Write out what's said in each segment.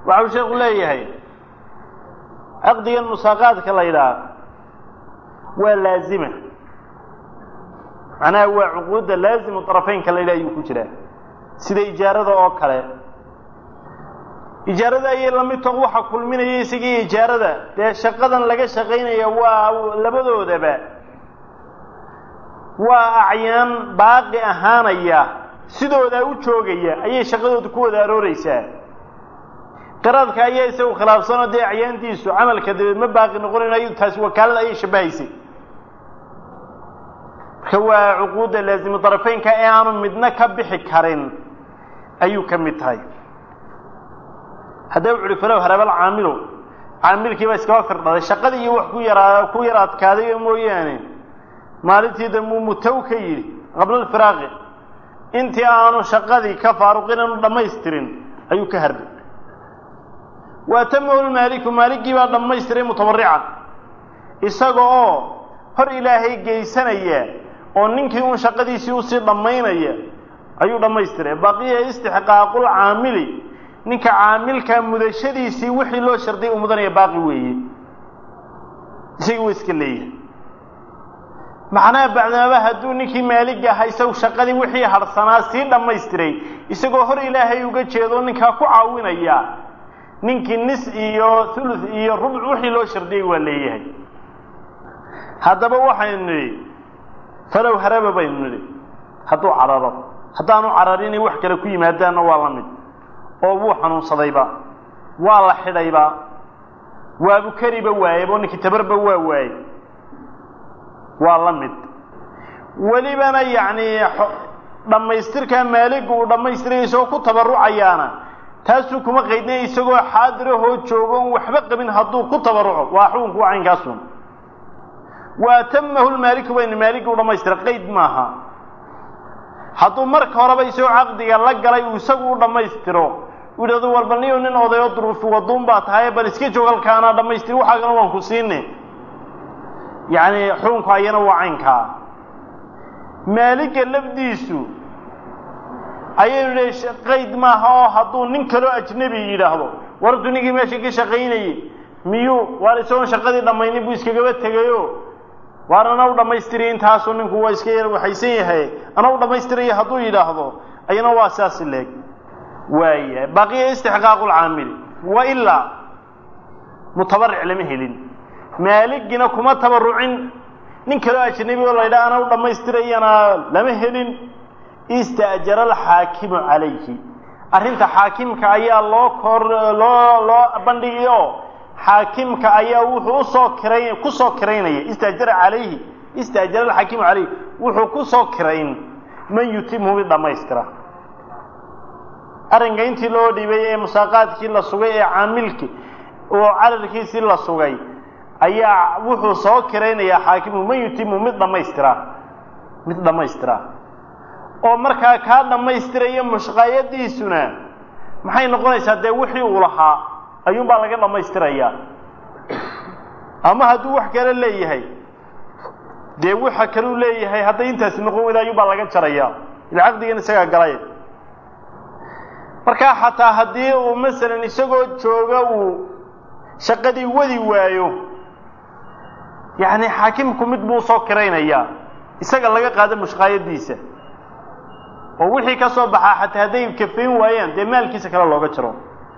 waxau sheekhu leeyahay caqdigan musaaqaadka la yidhaha waa laazima macnaha waa cuquudda laazimu طarafeynka la yidhaha ayuu ku jiraa sida ijaarada oo kale ijaarada ayay lamid taho waxa kulminaya isagii ijaarada dee shaqadan laga shaqaynaya waa labadoodaba waa acyaan baaqi ahaanaya sidoodaa u joogaya ayay shaqadooda ku wada arooreysaa qiraadka ayaa isagu khilaafsanoo dee acyaantiisu camalka dabeed ma baaqi noqonayo taasi wakaalada ayay shabahaysay marka waa cuquudda laazimu darafeynka ee aanu midna ka bixi karin ayuu ka mid tahay haddaba wuxu uhi falow harabal caamilu caamilkiiba iskaba firdhaday shaqadii iyo wax ku yaraa ku yar adkaaday mooyaane maalintii dambuu mutaw ka yidhi qabla alfiraaqi intii aanu shaqadii ka faaruqin aanu dhammaystirin ayuu ka harday waatamahu lmaaliku maaligii baa dhammaystiray mutabarican isaga oo hor ilaahay geysanaya oo ninkii uun shaqadiisii usii dhammaynaya ayuu dhammaystiray baqiya istixqaaqul caamili ninka caamilka mudashadiisii wixii loo sharday uu mudanaya baaqi weeye isagii wa iska leeyahay macnaha bacdamaba hadduu ninkii maaliga ahaa isagu shaqadii wixii harhsanaa sii dhammaystiray isagoo hor ilaahay uga jeedo ninkaa ku caawinaya ninkii nis iyo thuluth iyo rubc wixii loo shardiyey waa leeyahay haddaba waxaynu nidhi falow haraba baynu nidhi hadduu cararo haddaanu cararinay wax kale ku yimaadaanna waa la mid oo wuu xanuunsadayba waa la xidhayba waabu kariba waayeba oo ninkii tabarba waa waayey waa la mid welibana yacni dhammaystirkaa maaligu uu dhammaystiray isagoo ku tabarucayaana taasuu kuma qaydnay isagoo xaadirahoo joogo on waxba qabin hadduu ku tabaruco waa xukunku waa caynkaasun wa atamahu lmaaliku baynu maaligii u dhammaystiray qayd maaha hadduu marka horeba isagoo caqdiga la galay uu isagu u dhammaystiro uu yidhahdo walba niyo nin odayoo duruufi waduun baa tahay bal iska joog halkaana dhammaystir waxaagana waan ku siine yacni xukunku ayana waa caynkaa maaliga lafdiisu ayaynu idhi qayd maaha oo hadduu nin kaloo ajnebi yidhaahdo wartu ninkii meesha ka shaqaynayey miyuu waar isagoon shaqadii dhammaynin buu iskagaba tegayo waar ana u dhammaystiriya intaasuu ninku waa iska yar waxaysan yahay ana u dhammaystiraya hadduu yidhaahdo ayana waa saasi leeg waaya baqiya istixqaaqu lcaamili wa ilaa mutabaric lama helin maaligina kuma tabarucin nin kaloo ajnabi oo la ydhaha ana u dhammaystirayana lama helin ista'jara alxaakimu calayhi arrinta xaakimka ayaa loo kor loo loo bandhigay oo xaakimka ayaa wuxuu usoo kiray kusoo kiraynaya istaajara calayhi istaajara alxaakimu calayhi wuxuu kusoo kirayn man yutimhu mid dhammaystira arrinka intii loo dhibay ee musaaqaadkii la sugay ee caamilki oo calalkiisii la sugay ayaa wuxuu soo kiraynayaa xaakimu man yutimu mid dhammaystira mid dhammaystira oo markaa kaa dhammaystiraya mushqaayadiisuna maxay noqonaysaa dee wixii uu lahaa ayuunbaa laga dhammaystirayaa ama hadduu wax kale leeyahay dee waxa kaleu leeyahay hadday intaasi noqon weyda ayuunbaa laga jarayaa ila caqdigan isagaa galay markaa xataa haddii uu masalan isagoo jooga uu shaqadii wadi waayo yacni xaakimku mid buu usoo kiraynayaa isaga laga qaado mushqaayadiisa oo wixii ka soo baxaa xataa hadday kafayn waayaan dee maalkiisa kale looga jaro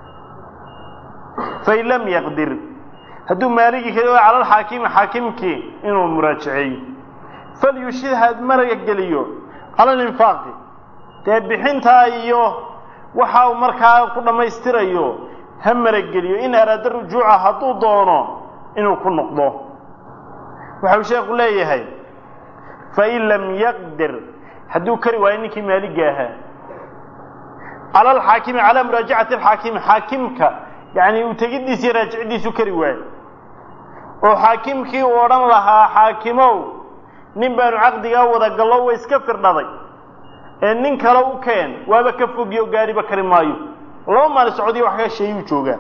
fain lam yaqdir hadduu maaligii kali cala alxaakimi xaakimkii inuu muraajaceeyo falyushid had maraga geliyo cala alinfaaqi dee bixintaa iyo waxa uu markaa ku dhammaystirayo ha marageliyo in araada rujuuca hadduu doono inuu ku noqdo waxau sheekhu leeyahay fain lam yaqdir hadduu kari waayo ninkii maaliga ahaa cala alxaakimi calaa muraajacati alxaakimi xaakimka yacni uu tegiddiisa iyo raajicidiisu kari waayo oo xaakimkii uu odhan lahaa xaakimow nin baanu caqdigaa wada gallo wa iska firdhaday ee nin kale u keen waaba ka fogiyo gaadhiba kari maayo laba maali socodiyo wax ka sheeyuu joogaa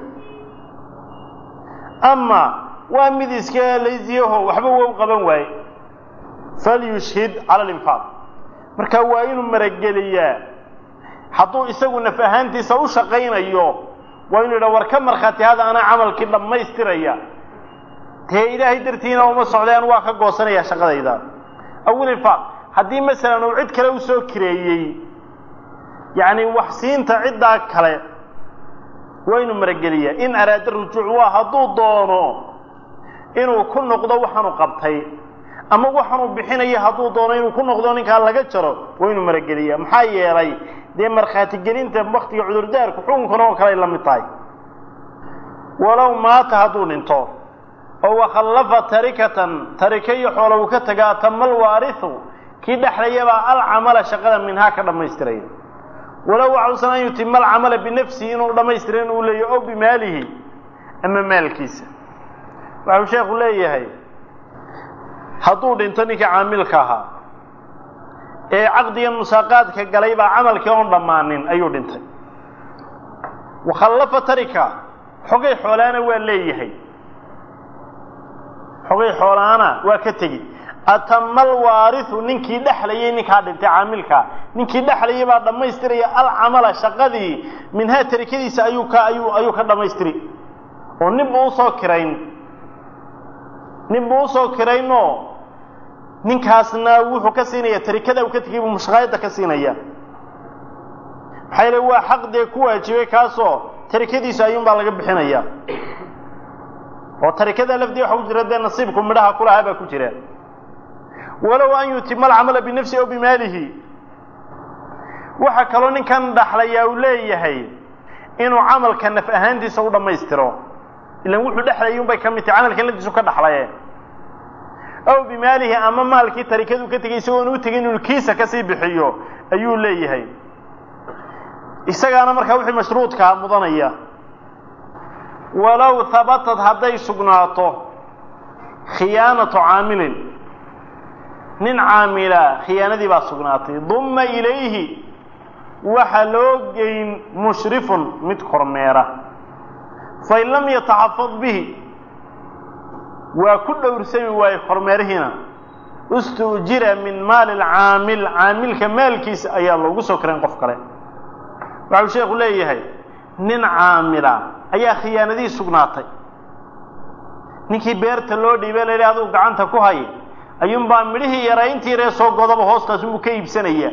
ama waa mid iska laysiyaho waxba waa u qaban waaye falyushhid cala alinfaaq marka waa inuu marageliyaa hadduu isagu naf ahaantiisa u shaqaynayo waa inu yidhaha war ka markhaati hada anaa camalkii dhammaystiraya dee ilaahay dartiina uma socdeen waa ka goosanaya shaqadayda awilifaaq haddii masalan uu cid kale usoo kireeyey yacni wax siinta ciddaa kale waa inu marageliyaa in araada rujuuc waa hadduu doono inuu ku noqdo waxaanu qabtay ama waxaanuu bixinaya hadduu doono inuu ku noqdo ninkaa laga jaro waa inuu marageliyaa maxaa yeelay dee markhaati gelinta waktiga cudurdaarku xukunkuna oo kale ay la mid tahay walow maata hadduu dhinto oo wakhallafa tarikatan tarike iyo xoola uu ka tagaa tamal waarihu kii dhexlayabaa alcamala shaqada minhaa ka dhammaystiraya walow waxuusan an yutima alcamala binafsihi inuu dhammaystiran uu leeyahy o bimaalihi ama maalkiisa waxuu sheekhu leeyahay hadduu dhinto ninkii caamilka ahaa ee caqdigan musaaqaadka galay baa camalkii oon dhammaanin ayuu dhintay wakhallafa tarika xogay xoolaana waa leeyahay xogay xoolaana waa ka tegi atamal waarihu ninkii dhexlayay ninkaa dhintay caamilkaa ninkii dhexlayay baa dhammaystiraya alcamala shaqadii minhaa tarikadiisa ayuu ka ayuu ayuu ka dhammaystiri oo nin buu usoo kirayn nin buu usoo kiraynoo ninkaasna wuxuu ka siinaya tarikada uu ka tegay buu mushqaayadda ka siinaya maxaa yeele waa xaq dee ku waajibay kaasoo tarikadiisa ayuunbaa laga bixinaya oo tarikada lafdii waxa ku jira dee nasiibku midhaha kulahaa baa ku jira walow an yutima alcamala binafsihi aw bimaalihi waxaa kaloo ninkan dhaxlayaa uu leeyahay inuu camalka naf ahaantiisa u dhammaystiro ilan wuxuu dhexlayay unbay ka mid tahay camalkan laftiisu ka dhaxlaye aw bimaalihi ama maalkii tarikadu ka tegay isagoon u tegin inuu kiisa kasii bixiyo ayuu leeyahay isagaana markaa wixii mashruudkaa mudanaya walow habatad hadday sugnaato khiyaanatu caamilin nin caamila khiyaanadii baa sugnaatay dumma ilayhi waxa loo geyn mushrifun mid kormeera fain lam yataxafad bihi waa ku dhowrsami waaye kormeerihiina ustuujira min maali lcaamil caamilka maalkiisa ayaa loogu soo kirayn qof kale waxau sheekhu leeyahay nin caamila ayaa khiyaanadii sugnaatay ninkii beerta loo dhiibay la yidhi aduu gacanta ku hay ayuunbaa midhihii yarayntii ree soo godaba hoostaas unbuu ka iibsanaya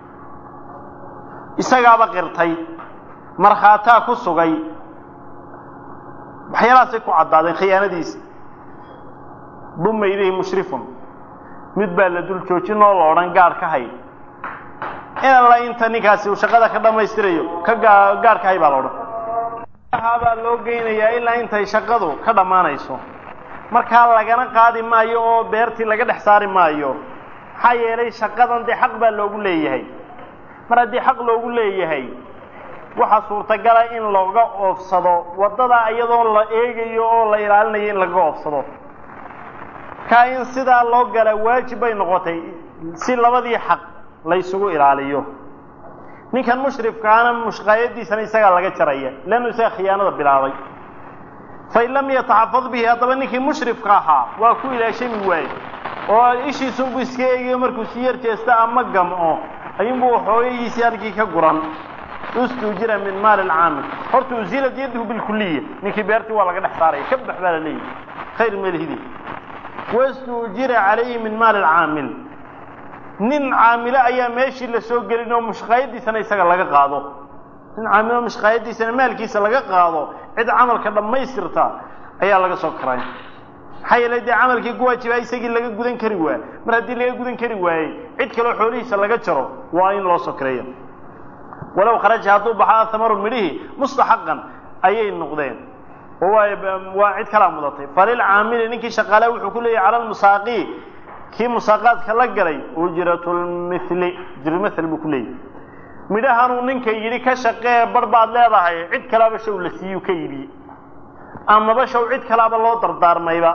isagaaba qirtay markhaataa ku sugay waxyaalahaasay ku caddaadeen khiyaanadiisa dumma ilayhi mushrifun mid baa la dul joojin oo la odhan gaadh ka hay in alla inta ninkaasi uu shaqada ka dhammaystirayo ka gaa gaadh ka hay baa la odhan baa loo geynayaa ilaa intay shaqadu ka dhammaanayso markaa lagana qaadi maayo oo beertii laga dhex saari maayo maxaa yeelay shaqadan dee xaq baa loogu leeyahay mar haddii xaq loogu leeyahay waxaa suurtagala in looga oofsado waddadaa iyadoo la eegayo oo la ilaalinayo in lagaga oofsado kaa in sidaa loo gala waajib bay noqotay si labadii xaq la ysugu ilaaliyo ninkan mushrifkaana mushqaayadiisana isagaa laga jaraya leannu isaga khiyaanada bilaabay fain lam yataxafad bihi haddaba ninkii mushrifka ahaa waa ku ilaashami waaye oo ishiisunbuu iska eegayo markuu si yar jeesta ama gamco ayuunbuu waxoogayiisii halkii ka guran ustuujira min maali alcaamil horta usilad yadahu bilkuliya ninkii beertii waa laga dhex saaraya ka bax baa la leeyahy khayr melhidi wastuujira calayhi min maali alcaamil nin caamilo ayaa meeshii la soo gelin oo mushqaayadiisana isaga laga qaado nin caamilo mushqaayadiisana maalkiisa laga qaado cid camalka dhammaystirta ayaa laga soo karay maxaa yeelay dee camalkii ku waajibaa isagii laga gudan kari waaye mar haddii laga gudan kari waayey cid kaleo xoolihiisa laga jaro waa in loo soo kareeya walow kharaja hadduu baxo athamaru midhihii mustaxaqan ayay noqdeen oo waa waa cid kalaa mudatay falilcaamili ninkii shaqaale wuxuu ku leeyahay cala lmusaaqi kii musaaqaadka la galay ujratulmithli ujratulmithl buu ku leeyahay midhahanuu ninka yidhi ka shaqee bar baad leedahay cid kalaaba shaw la siiyuu ka iibiyey amaba shaw cid kalaaba loo dardaarmayba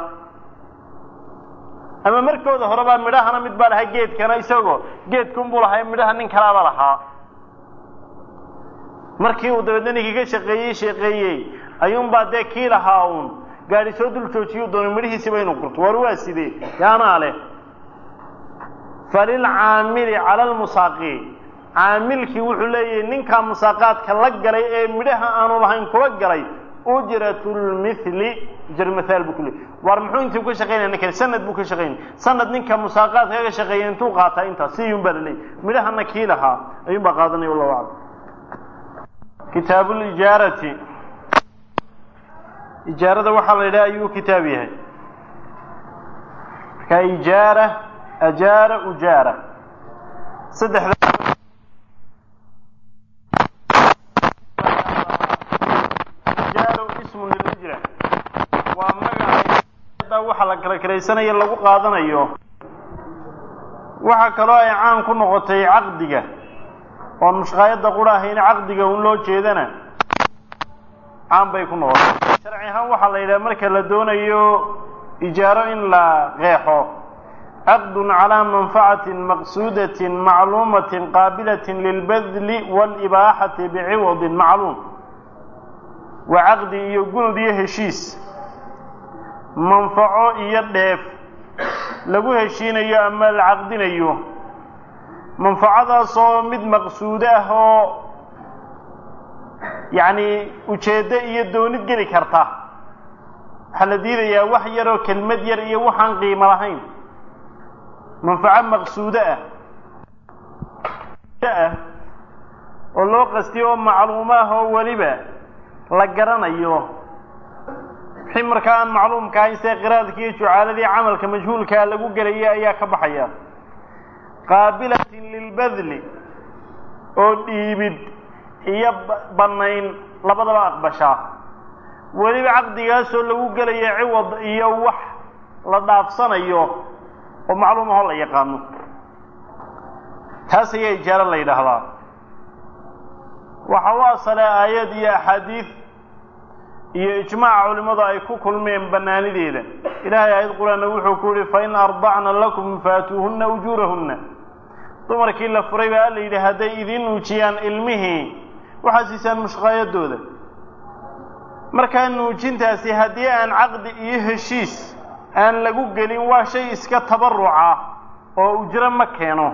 ama markooda horebaa midhahana mid baa lahaa geedkana isagoo geedkunbuu lahaa midhaha nin kalaaba lahaa markii uu dabeedna ninkii ka shaqeeyey shaqeeyey ayuunbaa dee kii lahaa uun gaadhi soo dul joojiyuu doonay midhihiisiba inuu gurto war waa sidee yaanaa leh falilcaamili cala lmusaaqi caamilkii wuxuu leeyahay ninkaa musaaqaadka la galay ee midhaha aanu lahayn kula galay ujratlmithli jarmathaal buu ku leeyay waar muxuu intii ka shaqaynaya ninkan sanad buu ka shaqaynaya sanad ninka musaaqaadka kaga shaqeeya intuu qaataa intaas sidii baa la leeyay midhahana kii lahaa ayuun baa qaadanaya wallahu aclam kitaabu lijaarati ijaarada waxaa la yidhaha ayuu kitaab yahay marka ijaara ajaara ujaara saddexda ijaaru ismun lilijra waa magaca waxa la kala karaysanayo lagu qaadanayo waxaa kaloo ay caan ku noqotay caqdiga oon mushqaayadda qura ahayn caqdiga un loo jeedana caan bay ku noqotay sharci ahaan waxaa la yidhaha marka la doonayo ijaaro in la qeexo caqdun calaa manfacatin maqsuudatin macluumatin qaabilatin lilbadli waalibaaxati biciwadin macluum waa caqdi iyo gunud iyo heshiis manfaco iyo dheef lagu heshiinayo ama la caqdinayo manfacadaasoo mid maqsuudo ah oo yacni ujeeddo iyo doonid geli karta waxaa la diidayaa wax yaroo kelmad yar iyo waxaan qiimo lahayn manfaco maqsuudo ah ah oo loo qastiyo oo macluumo ah oo weliba la garanayo wixii markaa aan macluumka ahayn sida qiraadkii iyo jucaaladii camalka majhuulkaa lagu gelayay ayaa ka baxaya qaabilatin lilbadli oo dhiibid iyo bannayn labadaba aqbashaa weliba caqdigaasoo lagu gelaya ciwad iyo wax la dhaafsanayo oo macluum ahoo la yaqaano taas ayaa ijaaro la yidhaahdaa waxa u asale aayad iyo axaadiid iyo ijmaaca culimmadu ay ku kulmeen bannaanideeda ilaahay aayad qur-aanna wuxuu ku yihi fain ardacna lakum faatuuhunna ujuurahunna dumarkii la furay baa alla yidhi hadday idiin nuujiyaan ilmihii waxaad siisaan mushqaayadooda markaa nuujintaasi haddii aan caqdi iyo heshiis aan lagu gelin waa shay iska tabaruca oo ujro ma keeno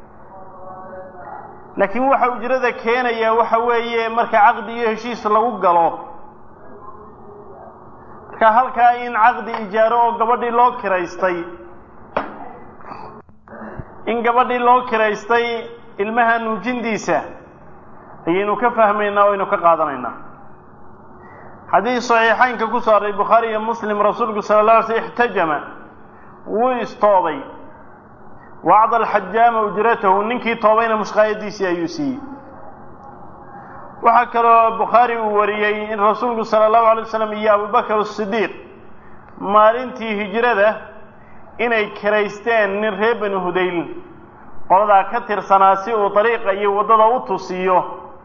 laakiin waxa ujrada keenaya waxa weeye marka caqdi iyo heshiis lagu galo marka halkaa in caqdi ijaaro oo gabadhii loo kiraystay in gabadhii loo kiraystay ilmaha nuujintiisa ayaynu ka fahmaynaa o aynu ka qaadanaynaa xadiis saxiixaynka ku soo array bukhaari iyo muslim rasuulku sala la alay sl ixtajama wuu istoobay wa acda alxajaama ujratahu ninkii toobayna mushqaayadiisii ayuu siiyey waxaa kaloo bukhaari uu wariyey in rasuulku sala allahu alay waslam iyo abubakar asidiiq maalintii hijrada inay kiraysteen nin reer bani hudayl qoladaa ka tirsanaa si uu dariiqa iyo waddada u tusiyo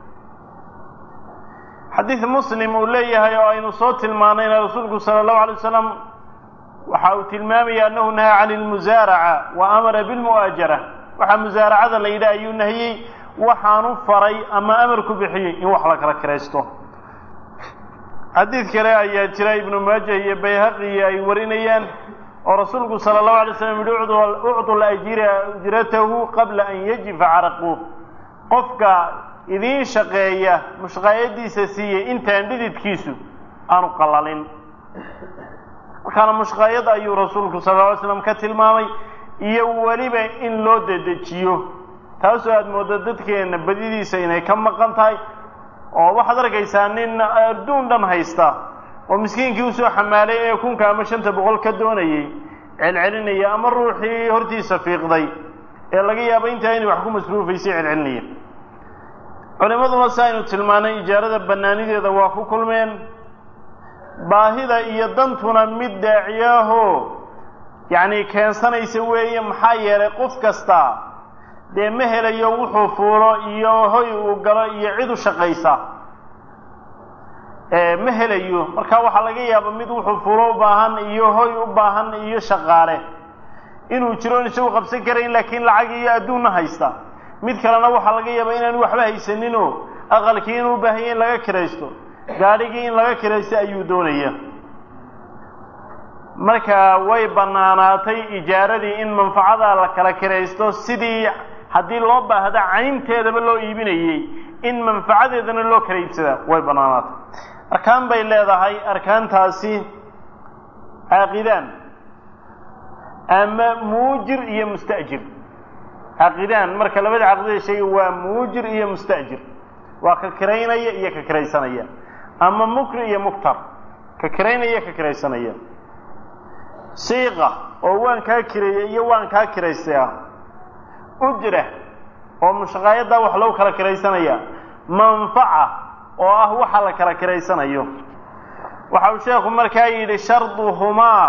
xadiid muslim uu leeyahay oo aynu soo tilmaanayna rasuulku sala allahu alay wasalam waxa uu tilmaamaya annahu nahaa cani lmusaaraca wa amara bilmu'aajara waxaa musaaracada la yidhi ayuu nahiyey waxaanu faray ama amar ku bixiyey in wax la kala kiraysto xadiid kale ayaa jira ibnu maaja iyo bayhaqi ay warinayaan oo rasuulku sala allahu alay slam yihi ucdu lajira ujratahu qabla an yajifa caraquh qofka idiin shaqeeya mushqaayadiisa siiyey intaan dhididkiisu aanu qalalin markaana mushqaayad ayuu rasuulku sala lla alay slam ka tilmaamay iyo weliba in loo dedejiyo taasoo aada mooddo dadkeenna badidiisa inay ka maqan tahay oo waxaad arkaysaa nin adduun dhan haysta oo miskiinkii usoo xamaalay ee kunka ama shanta boqol ka doonayey celcelinaya ama ruuxii hortiisa fiiqday ee laga yaabo intaa inay wax ku masruufaysay celcelinaya culimaduna si aynu tilmaanay ijaarada bannaanideeda waa ku kulmeen baahida iyo dantuna mid daaciyaahoo yacni keensanaysa weeye maxaa yeelay qof kasta dee ma helayo wuxuu fuulo iyo hoy uu galo iyo cid u shaqaysa ma helayo marka waxaa laga yaaba mid wuxuu fuulo u baahan iyo hoy u baahan iyo shaqaale inuu jiro in isagu qabsan karayn laakiin lacag iyo adduunna haysta mid kalena waxaa laga yaaba inaanu waxba haysaninoo aqalkii inuu baahanya in laga kiraysto gaadhigii in laga kiraysto ayuu doonaya marka way bannaanaatay ijaaradii in manfacada la kala kiraysto sidii haddii loo baahda caynteedaba loo iibinayey in manfacadeedana loo kala iibsadaa way bannaanaatay arkaan bay leedahay arkaantaasi caaqidaan ama muujir iyo musta'jir caaqidaan marka labada caqdida sheegay waa muujir iyo musta'jir waa ka kiraynaya iyo ka kiraysanaya ama mukri iyo muktar ka kiraynaya ka kiraysanaya siiqa oo waan kaa kireeyey iyo waan kaa kiraystay ah ujra oo mushaqaayaddaa wax lagu kala kiraysanaya manfaca oo ah waxa la kala kiraysanayo waxa uu sheekhu markaa yidhi sharduhumaa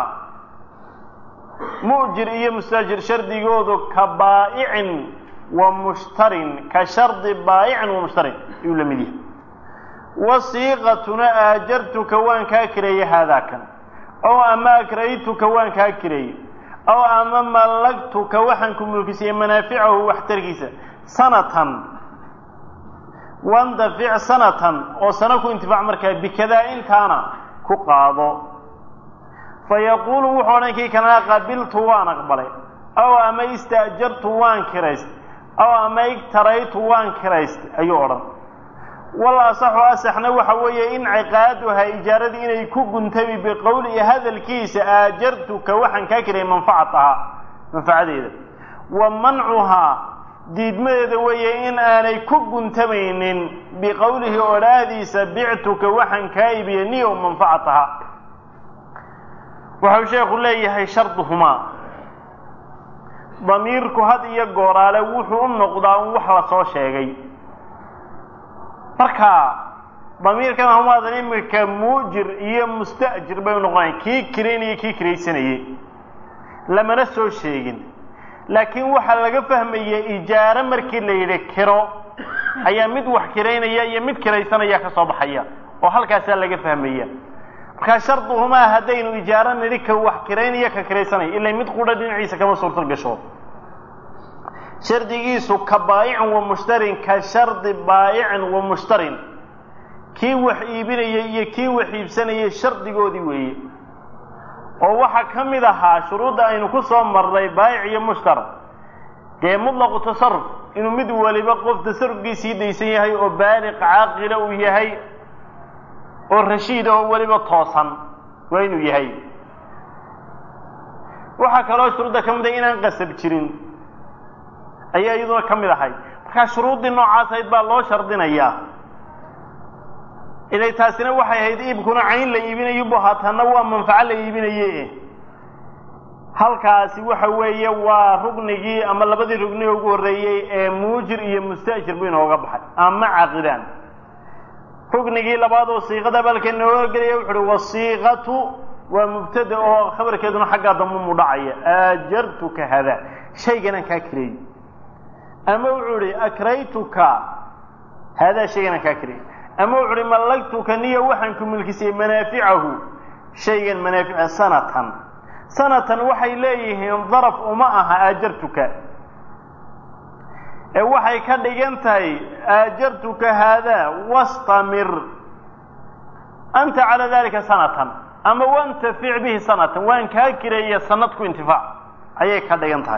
mu'jir iyo mustaajir shardigoodu ka baa'icin wa mushtarin ka shardi baa'icin wa mushtarin ayuu la mid yahay wasiiqatuna aajartuka waan kaa kireeyey haadaakan ow ama akraytuka waan kaa kireeyey ow ama mallagtuka waxaan ku mulkisiyey manaaficahu waxtarkiisa sanatan wandafic sanatan oo sano ku intifaac markaa bikadaa intaana ku qaado fa yaquulu wuxuu odhan kii kalena qabiltu waan aqbalay ow ama istaajartu waan kiraystay ow ama igtaraytu waan kiraystay ayuu odhan wal asaxu asaxna waxa weeye in ciqaaduha ijaaradii inay ku guntami biqowlihi hadalkiisa aajartuka waxaan kaa kirayay manfacatahaa manfacadeeda wa mancuhaa diidmadeeda weeye in aanay ku guntamaynin biqowlihi odhaahdiisa bictuka waxaan kaa ibiyey niyow manfacatahaa waxau sheekhu leeyahay sharduhumaa damiirku had iyo gooraale wuxuu u noqdaa un wax la soo sheegay marka damiirkan humaadan imika muujir iyo musta'jir bay u noqonayan kii kiraynaya kii kiraysanayey lamana soo sheegin laakiin waxaa laga fahmaya ijaaro markii la yidhi kiro ayaa mid wax kiraynaya iyo mid kiraysanaya ka soo baxaya oo halkaasaa laga fahmaya markaa sharduhumaa haddaynu ijaaro nidhi ka wax kiraynaya ka kiraysanaya ilaa mid qudha dhinaciisa kama suurto gasho shardigiisu ka baayicin wa mushtarin ka shardi baayicin wa mushtarin kii wax iibinayay iyo kii wax iibsanayay shardigoodii weeye oo waxaa ka mid ahaa shuruudda aynu ku soo marnay baayic iyo mushtar dee mutlaqu tasaruf inuu mid waliba qof tasarufkiisii daysan yahay oo baaliq caaqila uu yahay oo rashiid oo weliba toosan waa inuu yahay waxaa kaloo shuruudda ka mid ah inaan qasab jirin ayaa iyaduna ka mid ahay markaa shuruuddii noocaas ahayd baa loo shardinayaa ilay taasina waxay ahayd iibkuna cayn la iibinayo bu haatanna waa manfaco la iibinaye halkaasi waxa weeye waa rugnigii ama labadii rugni ugu horreeyey ee muujir iyo musta'jir buu inooga baxay ama caqidaan rugnigii labaad oo siiqada balka inooga gelaya wuxu uhi wasiiqatu waa mubtada oo khabarkeeduna xaggaa dambe mu dhacaya aajartuka hada shayganaan kaa kireeyey ama wuxuu ihi akraytuka haadaa shayganaan kaa kireeyey ama wuxu uhi mallagtuka niya waxaan ku milkisiyey manaaficahu shaygan manaafica sanatan sanatan waxay leeyihiin daraf uma aha aajartuka ee waxay ka dhigan tahay aajartuka haadaa wastamir anta calaa dalika sanatan ama wantafic bihi sanatan waan kaa kireeya sanad ku intifaac ayay ka dhigan tahay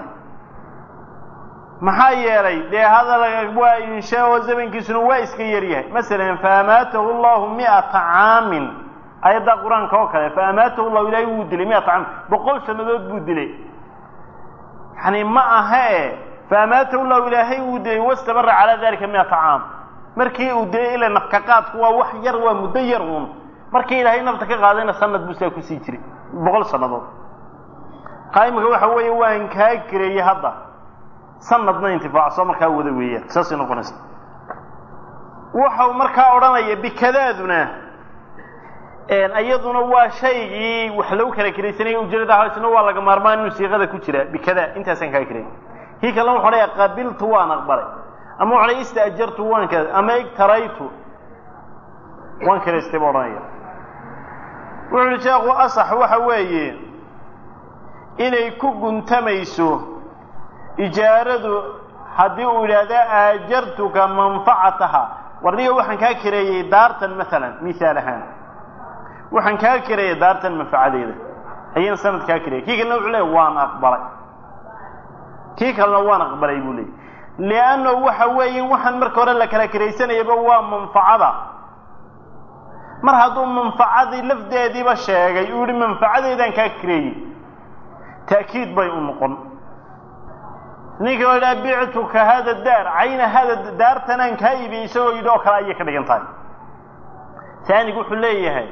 maxaa yeelay dee hadal waa insha oo zamankiisuna waa iska yaryahay masalan faamaatahu llahu miata caamin ayaddaa qur-aanka oo kale faamaatahu llahu ilaahay wuu dilay miata caamin boqol sannadood buu dilay yani ma aha e faamaatahu llahu ilaahay wuu dilay wastabara calaa dalika miata caam markii uu dilay ila nafka qaadku waa wax yar waa muddo yar uun markii ilaahay nafta ka qaadayna sanad buu saa kusii jiray boqol sannadood qaimika waxa weeye waan kaa kireeyey hadda sanadna intifaacso markaa wada weeyaan saasay noqonaysa waxau markaa odhanaya bikadaaduna iyaduna waa shaygii wax lagu kala kiraysanaya ujeedada haysna waa laga maarmaan inuu siiqada ku jira bikadaa intaasaan kaa kiray kii kalena wuxu odhaya qabiltu waan aqbalay ama wuxu odhaya istaajartu waan ka ama igtaraytu waan kiraystay buu odhanaya wuxu uhi sheekhu asax waxa weeye inay ku guntamayso ijaaradu haddii uu yidhaahda aajartuka manfacataha warniga waxaan kaa kireeyey daartan maalan mihaal ahaan waxaan kaa kireeyey daartan manfacadeeda ayaan sanad kaa kireeyey kii kalena wuxuu leeya waan aqbalay kii kalena waan aqbalay buu leeyay liannahu waxa weeye waxaan marka hore la kala kiraysanayaba waa manfacada mar hadduu manfacadii lafdeediiba sheegay uu yihi manfacadeedaan kaa kireeyey ta'kiid bay u noqon ninka oo idhaha bictuka hada daar cayna hada daartanaan kaa iibiyey isagoo yidhi oo kale ayay ka dhigan tahay taanigu wuxuu leeyahay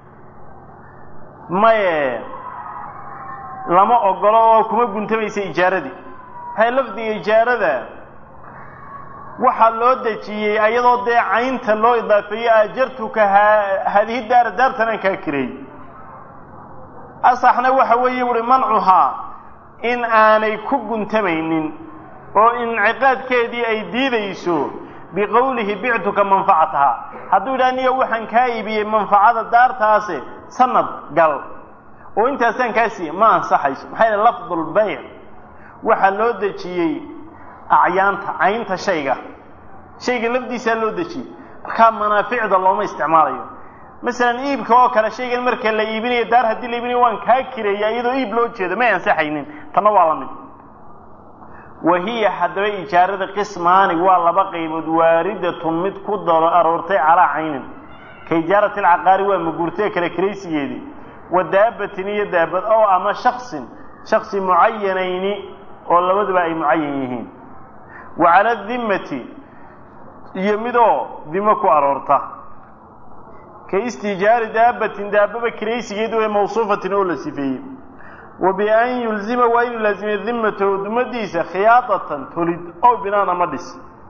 maye lama ogolo oo kuma guntamaysa ijaaradii maxay lafdiga ijaarada waxaa loo dejiyey ayadoo dee caynta loo idaafeeyey ajartuka haadihi daara daartanaan kaa kireey asaxna waxa weeye uhi mancuhaa in aanay ku guntamaynin oo inciqaadkeedii ay diidayso biqowlihi bictuka manfacataha hadduu yidhaha niga waxaan kaa iibiyey manfacada daartaase sanad gal oo intaasaan kaa siiye ma ansaxayso maxaa yaele lafdulbayc waxaa loo dejiyey acyaanta caynta shayga shayga lafdiisaa loo dejiyey markaa manaaficda looma isticmaalayo masalan iibka oo kale shaygan marka la iibinayo daar haddii la iibinayo waan kaa kireeya iyadoo iib loo jeedo may ansaxaynin tanna waa la mid wa hiya haddaba ijaarada qismaani waa laba qaybood waaridatun mid ku daro aroortay calaa caynin ka ijaarati alcaqaari waa maguurtee kale kiraysigeedii wa daabatin iyo daabad oo ama shaksin shaksi mucayanayni oo labaduba ay mucayan yihiin wa cala dimmati iyo midoo dimo ku aroorta ka istijaari daabatin daababa kiraysigeed ee mawsuufatin oo la sifeeyey wa bian yulzima waa inuu laazimiyo dimmatahu dumadiisa khiyaadatan tolid ow binaan ama dhis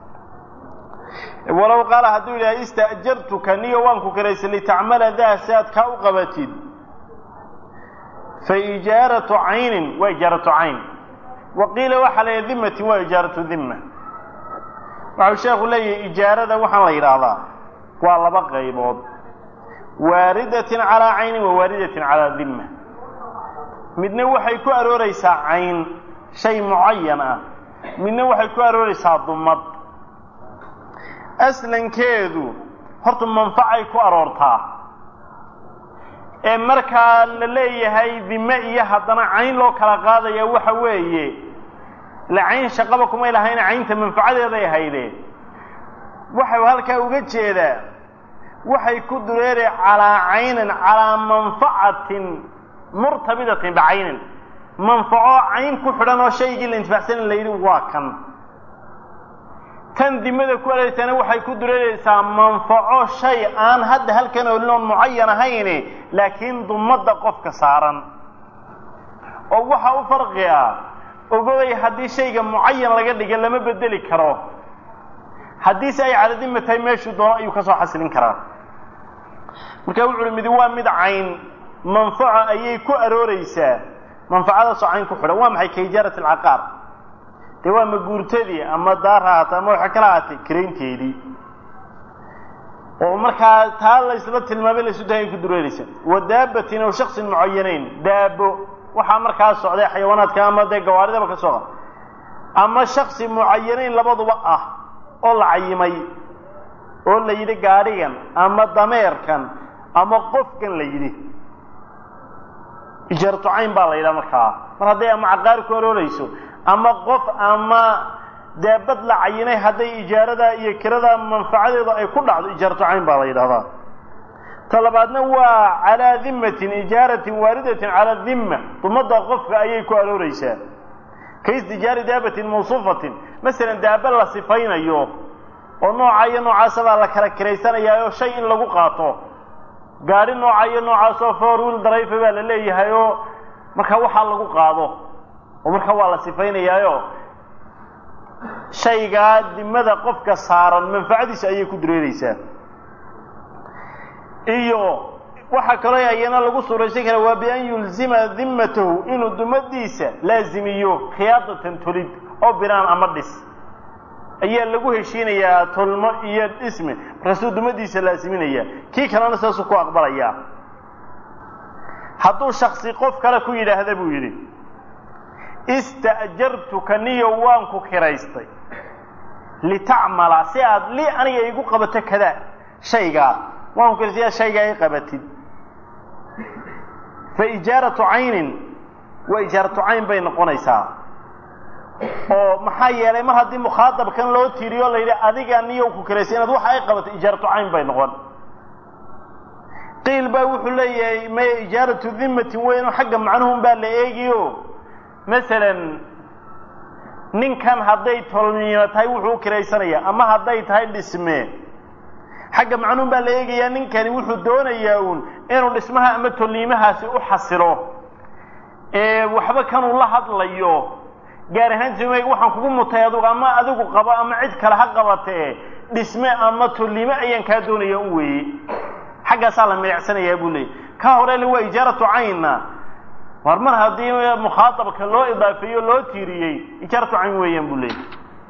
walow qaala hadduu yidhaha ista'jartuka niyo waan ku kiraysay litacmala daa si aad kaa u qabatid fa ijaaratu caynin waa ijaaratu cayn wa qiila waxaa la yidhaha dimmatin waa ijaaratu dimma waxau sheekhu leeyahay ijaarada waxaan la yidhaahdaa waa laba qaybood waaridatin calaa caynin wa waaridatin calaa dimma midna waxay ku arooraysaa cayn shay mucayan ah midna waxay ku arooraysaa dumad aslankeedu horta manfacay ku aroortaa ee markaa la leeyahay dime iyo haddana cayn loo kala qaadaya waxa weeye la cayn shaqaba kumay lahayna caynta manfacadeeday ahaydee waxau halkaa uga jeedaa waxay ku dureereen calaa caynin calaa manfacatin murtabidatin bicaynin manfaco cayn ku xidhan oo shaygii la intifacsanin la yidhi waa kan tan dimada ku areersana waxay ku dureeraysaa manfaco shay aan hadda halkan olin oon mucayan ahayne laakiin dumadda qofka saaran oo waxa u farqi ah ogobay haddii shayga mucayan laga dhiga lama bedeli karo haddiise ay caladima tahay meeshuu doono ayuu ka soo xasilin karaa marka wuxu uhi midi waa mid cayn manfaco ayay ku arooreysaa manfacadaasoo cayn ku xidhan waa maxay ka ijaarati alcaqaar dee waa maguurtadii ama daar ha haata ama waxa kala haatay karaynteedii oo markaa taa la isla tilmaamay la isu dahay ku dureeraysa wa daabatin aw shaksin mucayanayn daabo waxaa markaa socday xayawaanaadka ama dee gawaaridaba ka soo ama shaksi mucayanayn labaduba ah oo la cayimay oo la yidhi gaadhigan ama dameerkan ama qofkan la yidhi ijaaratu cayn baa la yidhaha markaa mar hadday ama caqaari ku aroorayso ama qof ama daabad la cayinay hadday ijaarada iyo kirada manfacadeedu ay ku dhacdo ijaaratu cayn baa la yidhahdaa ta labaadna waa calaa dimmatin ijaaratin waaridatin calaa dimma dumadda qofka ayay ku arooreysaa ka istijaari daabatin mawsuufatin masalan daaba la sifaynayo oo nooca iyo noocaasa baa la kala kiraysanayaaoo shay in lagu qaato gaadhi nooca iyo noocaasoo four wiil darayfa baa la leeyahay oo markaa waxaa lagu qaado oo markaa waa la sifaynayaayo shaygaa dimada qofka saaran manfacadiisa ayay ku dureereysaa iyo waxaa kaloo ayana lagu suuraysan kara waa bian yulzima dimmatahu inuu dumadiisa laazimiyo khiyaadatan tolid oo binaan ama dhis ayaa lagu heshiinayaa tolmo iyo dhisme markaasuu dumadiisa laaziminaya kii kalena saasuu ku aqbalayaa hadduu shaksi qof kale ku yidhaahda buu yidhi ista'jartuka niyo waan ku kiraystay litacmala si aad li aniga igu qabato kadaa shaygaa waan ku kiraystay aad shaygaa i qabatid fa ijaaratu caynin waa ijaaratu cayn bay noqonaysaa oo maxaa yeelay mar haddii mukhaadabkan loo tiiriyo la yidhi adiga niyo ku kiraysay inaad waxa ay qabato ijaaratu cayn bay noqon qiil baa wuxuu leeyahay maya ijaaratu dimatin weyn xagga macnuhun baa la eegiyo masalan ninkan hadday tolniimo tahay wuxuu u kiraysanaya ama hadday tahay dhisme xagga macnuhun baa la eegayaa ninkani wuxuu doonayaa uun inuu dhismaha ama tolniimahaasi u xasilo ee waxba kanuu la hadlayo gaar ahaan sumeyg waxaan kugu mutay adugu ama adigu qabo ama cid kale ha qabatee dhisme ama tolniime ayaan kaa doonaya un weeye xaggaasaa la milicsanayaa buu leeyay ka hore le waa ijaaratu caynna war mar haddii mukhaadabka loo idaafeeyo loo tiiriyey ijaaratu cayn weeyaan buu leeyay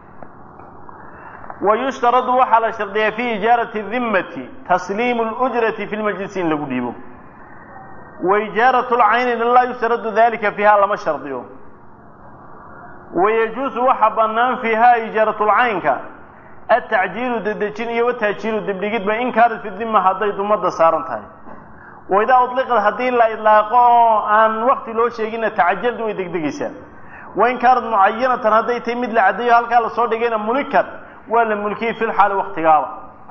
wa yushtaradu waxaa la shardiyaa fi ijaarati dimmati tasliimu lujrati fi lmajlisi in lagu dhiibo wa ijaaratu lcayni laa yushtaradu dalika fiiha lama shardiyo wayajuusu waxa bannaan fiiha ijaaratlcaynka atacjiilu dedejin iyo wataajiilu dibdhigidba in kaanat fi dima hadday dumada saaran tahay waidaa udliqad haddii la idlaaqo oo aan wakti loo sheegina tacajaldu way degdegaysaa wain kaanat mucayanatan hadday tahay mid la caddeeyo halkaa lasoo dhigayna mulikat waa la mulkiyey fi lxaali waktigaaba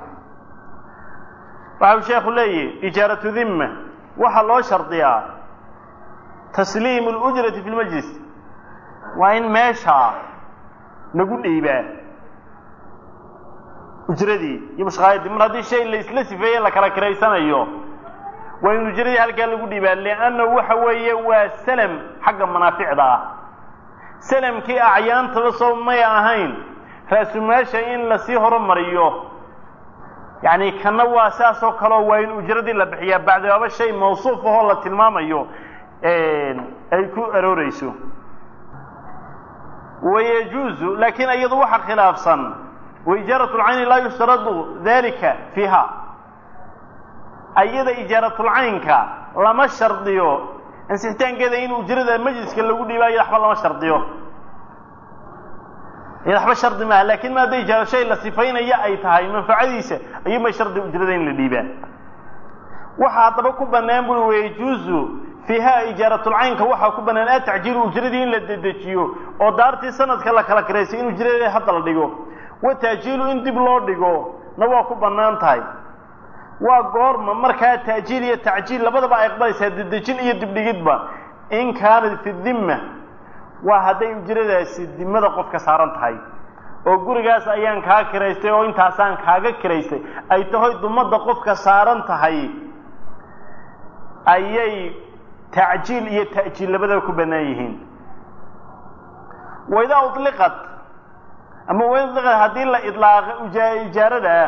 waxau sheekhu leeyahi ijaaratu dimma waxaa loo shardiyaa tasliimu lujrati fi lmajlis waa in meeshaa lagu dhiibaa ujradii iyo mushqaayadii mar haddii shay la isla sifeeye la kala kiraysanayo waa in ujradii halkaa lagu dhiibaa liannahu waxa weeye waa salam xagga manaaficda ah salamkii acyaantaba soo may ahayn raasumaasha in lasii horumariyo yacni kana waa saasoo kaleo waa in ujradii la bixiyaa bacdibaaba shay mawsuuf ahoo la tilmaamayo ay ku arooreyso wayajuuzu laakiin iyadu waxa khilaafsan waijaaratu lcayni laa yushtaradu dalika fiiha ayada ijaaratlcaynka lama shardiyo ansixitaankeeda in ujrada majliska lagu dhiiba iyada waxba lama shardiyo iyada waxba shardi maaha lakin ma hadday ijaaro shay la sifaynaya ay tahay manfacadiisa ayuunbay shardi ujrada in la dhiibaa waxa haddaba ku banaan buri wayajuuzu fiiha ijaaratlcaynka waxaa ku banaan atacjiilu ujradii in la dedejiyo oo daartii sanadka la kala kiraysay in ujradii hadda la dhigo wa taajiilu in dib loo dhigo na waa ku bannaan tahay waa goorma markaa taajiil iyo tacjiil labadaba ay aqbalaysaa dedejin iyo dibdhigidba in kaanat fi dimma waa hadday ujradaasi dimada qofka saaran tahay oo gurigaas ayaan kaa kiraystay oo intaasaan kaaga kiraystay ay tahoy dumada qofka saaran tahay ayay tacjiil iyo ta'jiil labadaba ku bannaan yihiin waidaa uliqat ama waida uliqat haddii la idlaaqa ijaarada ah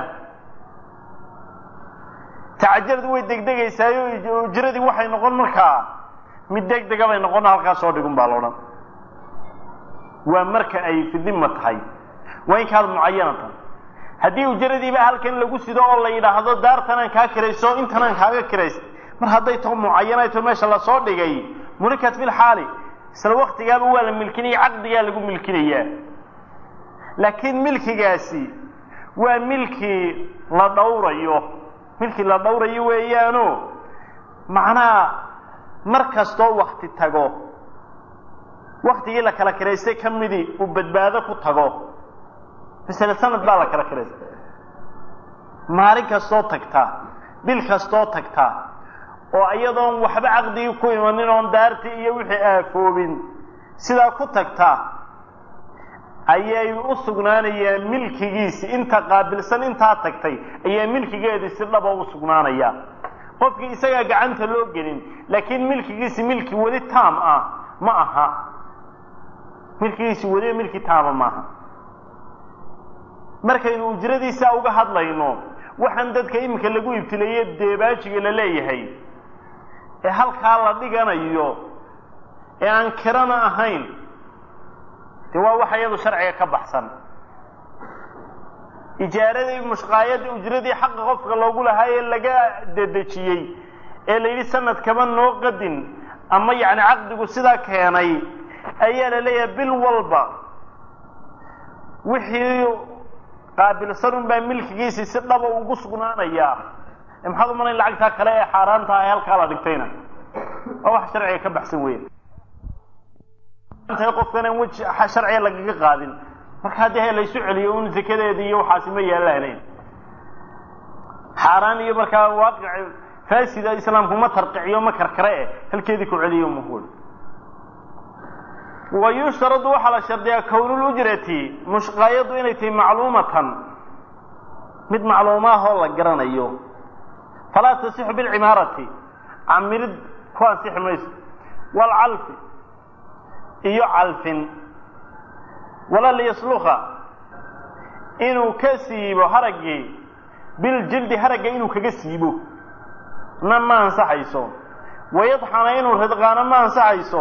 tacajaladu way degdegaysaayo ujradii waxay noqon markaa mid degdega bay noqon halkaa soo dhigun baa laodhan waa marka ay fi dima tahay waa in kaad mucayanatan haddii ujradiiba halkan lagu sido oo la yidhaahdo daartanaan kaa kirayso intanaan kaaga kiraysta mar hadday taho mucayanayto meesha lasoo dhigay mulikat fi lxaali isla waktigaaba waa la milkinaya caqdigaa lagu milkinayaa laakiin milkigaasi waa milkii la dhowrayo milkii la dhowrayo weeyaano macnaha mar kastoo wakti tago waktigii la kala kiraystay ka midii uu badbaado ku tago masale sanad baa la kala kiraystay maalin kastoo tagta bil kastoo tagta oo iyadoon waxba caqdigii ku imanin oon daartii iyo wixii aafoobin sidaa ku tagta ayay u sugnaanayaan milkigiisi inta qaabilsan intaa tagtay ayaa milkigeedii si dhaba u sugnaanaya qofkii isagaa gacanta loo gelin laakiin milkigiisi milki weli taam ah ma aha milkigiisi weliba milki taama maaha markaynu ujradiisa uga hadlayno waxaan dadka iminka lagu ibtileeye deebaajiga la leeyahay ee halkaa la dhiganayo ee aan kirana ahayn de waa waxa iyadu sharciga ka baxsan ijaaradii mushqaayadii ujradii xaqa qofka loogu lahaa ee laga dedejiyey ee la yidhi sanadkaba noo qadin ama yacni caqdigu sidaa keenay ayaa la leeyahay bil walba wixii qaabilsan un baa milkigiisii si dhaba ugu sugnaanayaa maxaad umalayn lacagtaa kale ee xaaraanta ah ee halkaa la dhigtayna waa wax sharciga ka baxsan weya tahay qofkan aan weji sharciga lagaga qaadin marka haddii he laysu celiyo un zakadeedi iyo waxaasi ma yeelanayn xaaraan iyo markaa waaqic faasida islaamku ma tarqiciyo ma karkare eh halkeedii ku celiyo muhul wa yushtaradu waxaa la shardiyaa kownulujrati mushqaayadu inay tahay macluumatan mid macluumaahoo la garanayo falaa tasixu bilcimaarati camirid ku ansixi mayso waalcalfi iyo calfin wala liyasluka inuu ka siibo haraggii biljildi haragga inuu kaga siibo na ma ansaxayso wayadxana inuu ridqaano ma ansaxayso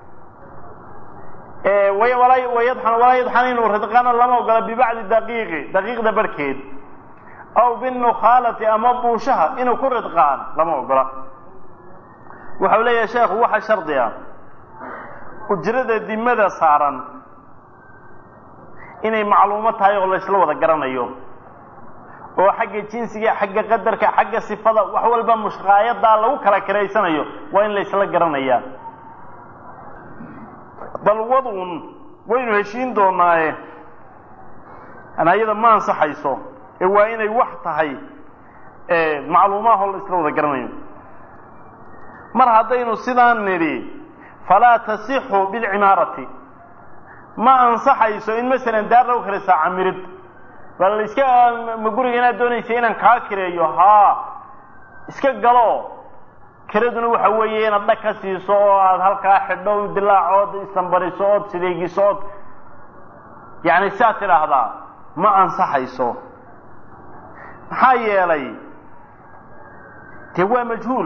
wayadxan walaa yadxana inuu ridqaano lama ogola bibacdi daqiiqi daqiiqda barhkeed aw binukhaalati ama buushaha inuu ku ridqaan lama ogola waxau leeyahay sheekhu waxa shardi ah ujrada dimada saaran inay macluumo tahay oo laysla wada garanayo oo xagga jinsiga xagga qadarka xagga sifada wax walba mushqaayadaa lagu kala kiraysanayo waa in laysla garanayaa bal wadun waynu heshiin doonaaye anayada ma ansaxayso ee waa inay wax tahay macluumaahoo la isla wada garanayo mar haddaynu sidaan nidhi falaa tasixu bilcimaarati ma ansaxayso in masalan daar lagu kiraysaa camirid bal iska ma guriga inaad doonaysa inaan kaa kireeyo haa iska galo kiraduna waxa weeye inaad dhag ka siiso oo aada halkaa xidho dilaacood isambariso ood sideegiso ood yacni siaad tidhaahdaa ma ansaxayso maxaa yeelay dee waa majhuul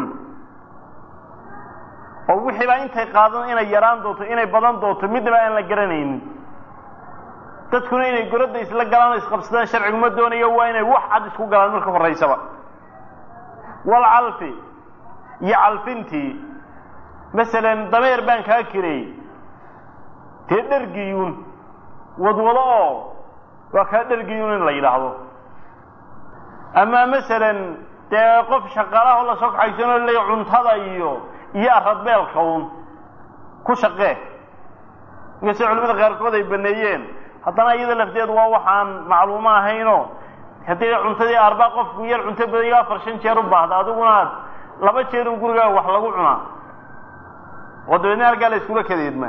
oo wixii baa intay qaadan inay yaraan doonto inay badan doonto midnaba aan la garanaynin dadkuna inay goradda isla galaan o isqabsadaan sharciguma doonayo waa inay wax cad isku galaan marka horaysaba walcalfi iyo calfintii masalan dameer baan kaa kireey dee dhergiyuun wadwado oo waa kaa dhergiyuun in la yidhaahdo ama masalan dee qof shaqaalahoo lasoo kaxaysanoo leeya cuntada iyo iyo aradbeelka un ku shaqee inkastoo culimada qaarkood ay baneeyeen haddana iyada lafteedu waa waxaan macluumo ahaynoo haddii cuntadii arbaa qofku yar cunto badayo afar shan jeer u baahda adiguna aad laba jeer un gurigaa wax lagu cunaa oo dabeedna halkaa la iskula kadeedmaa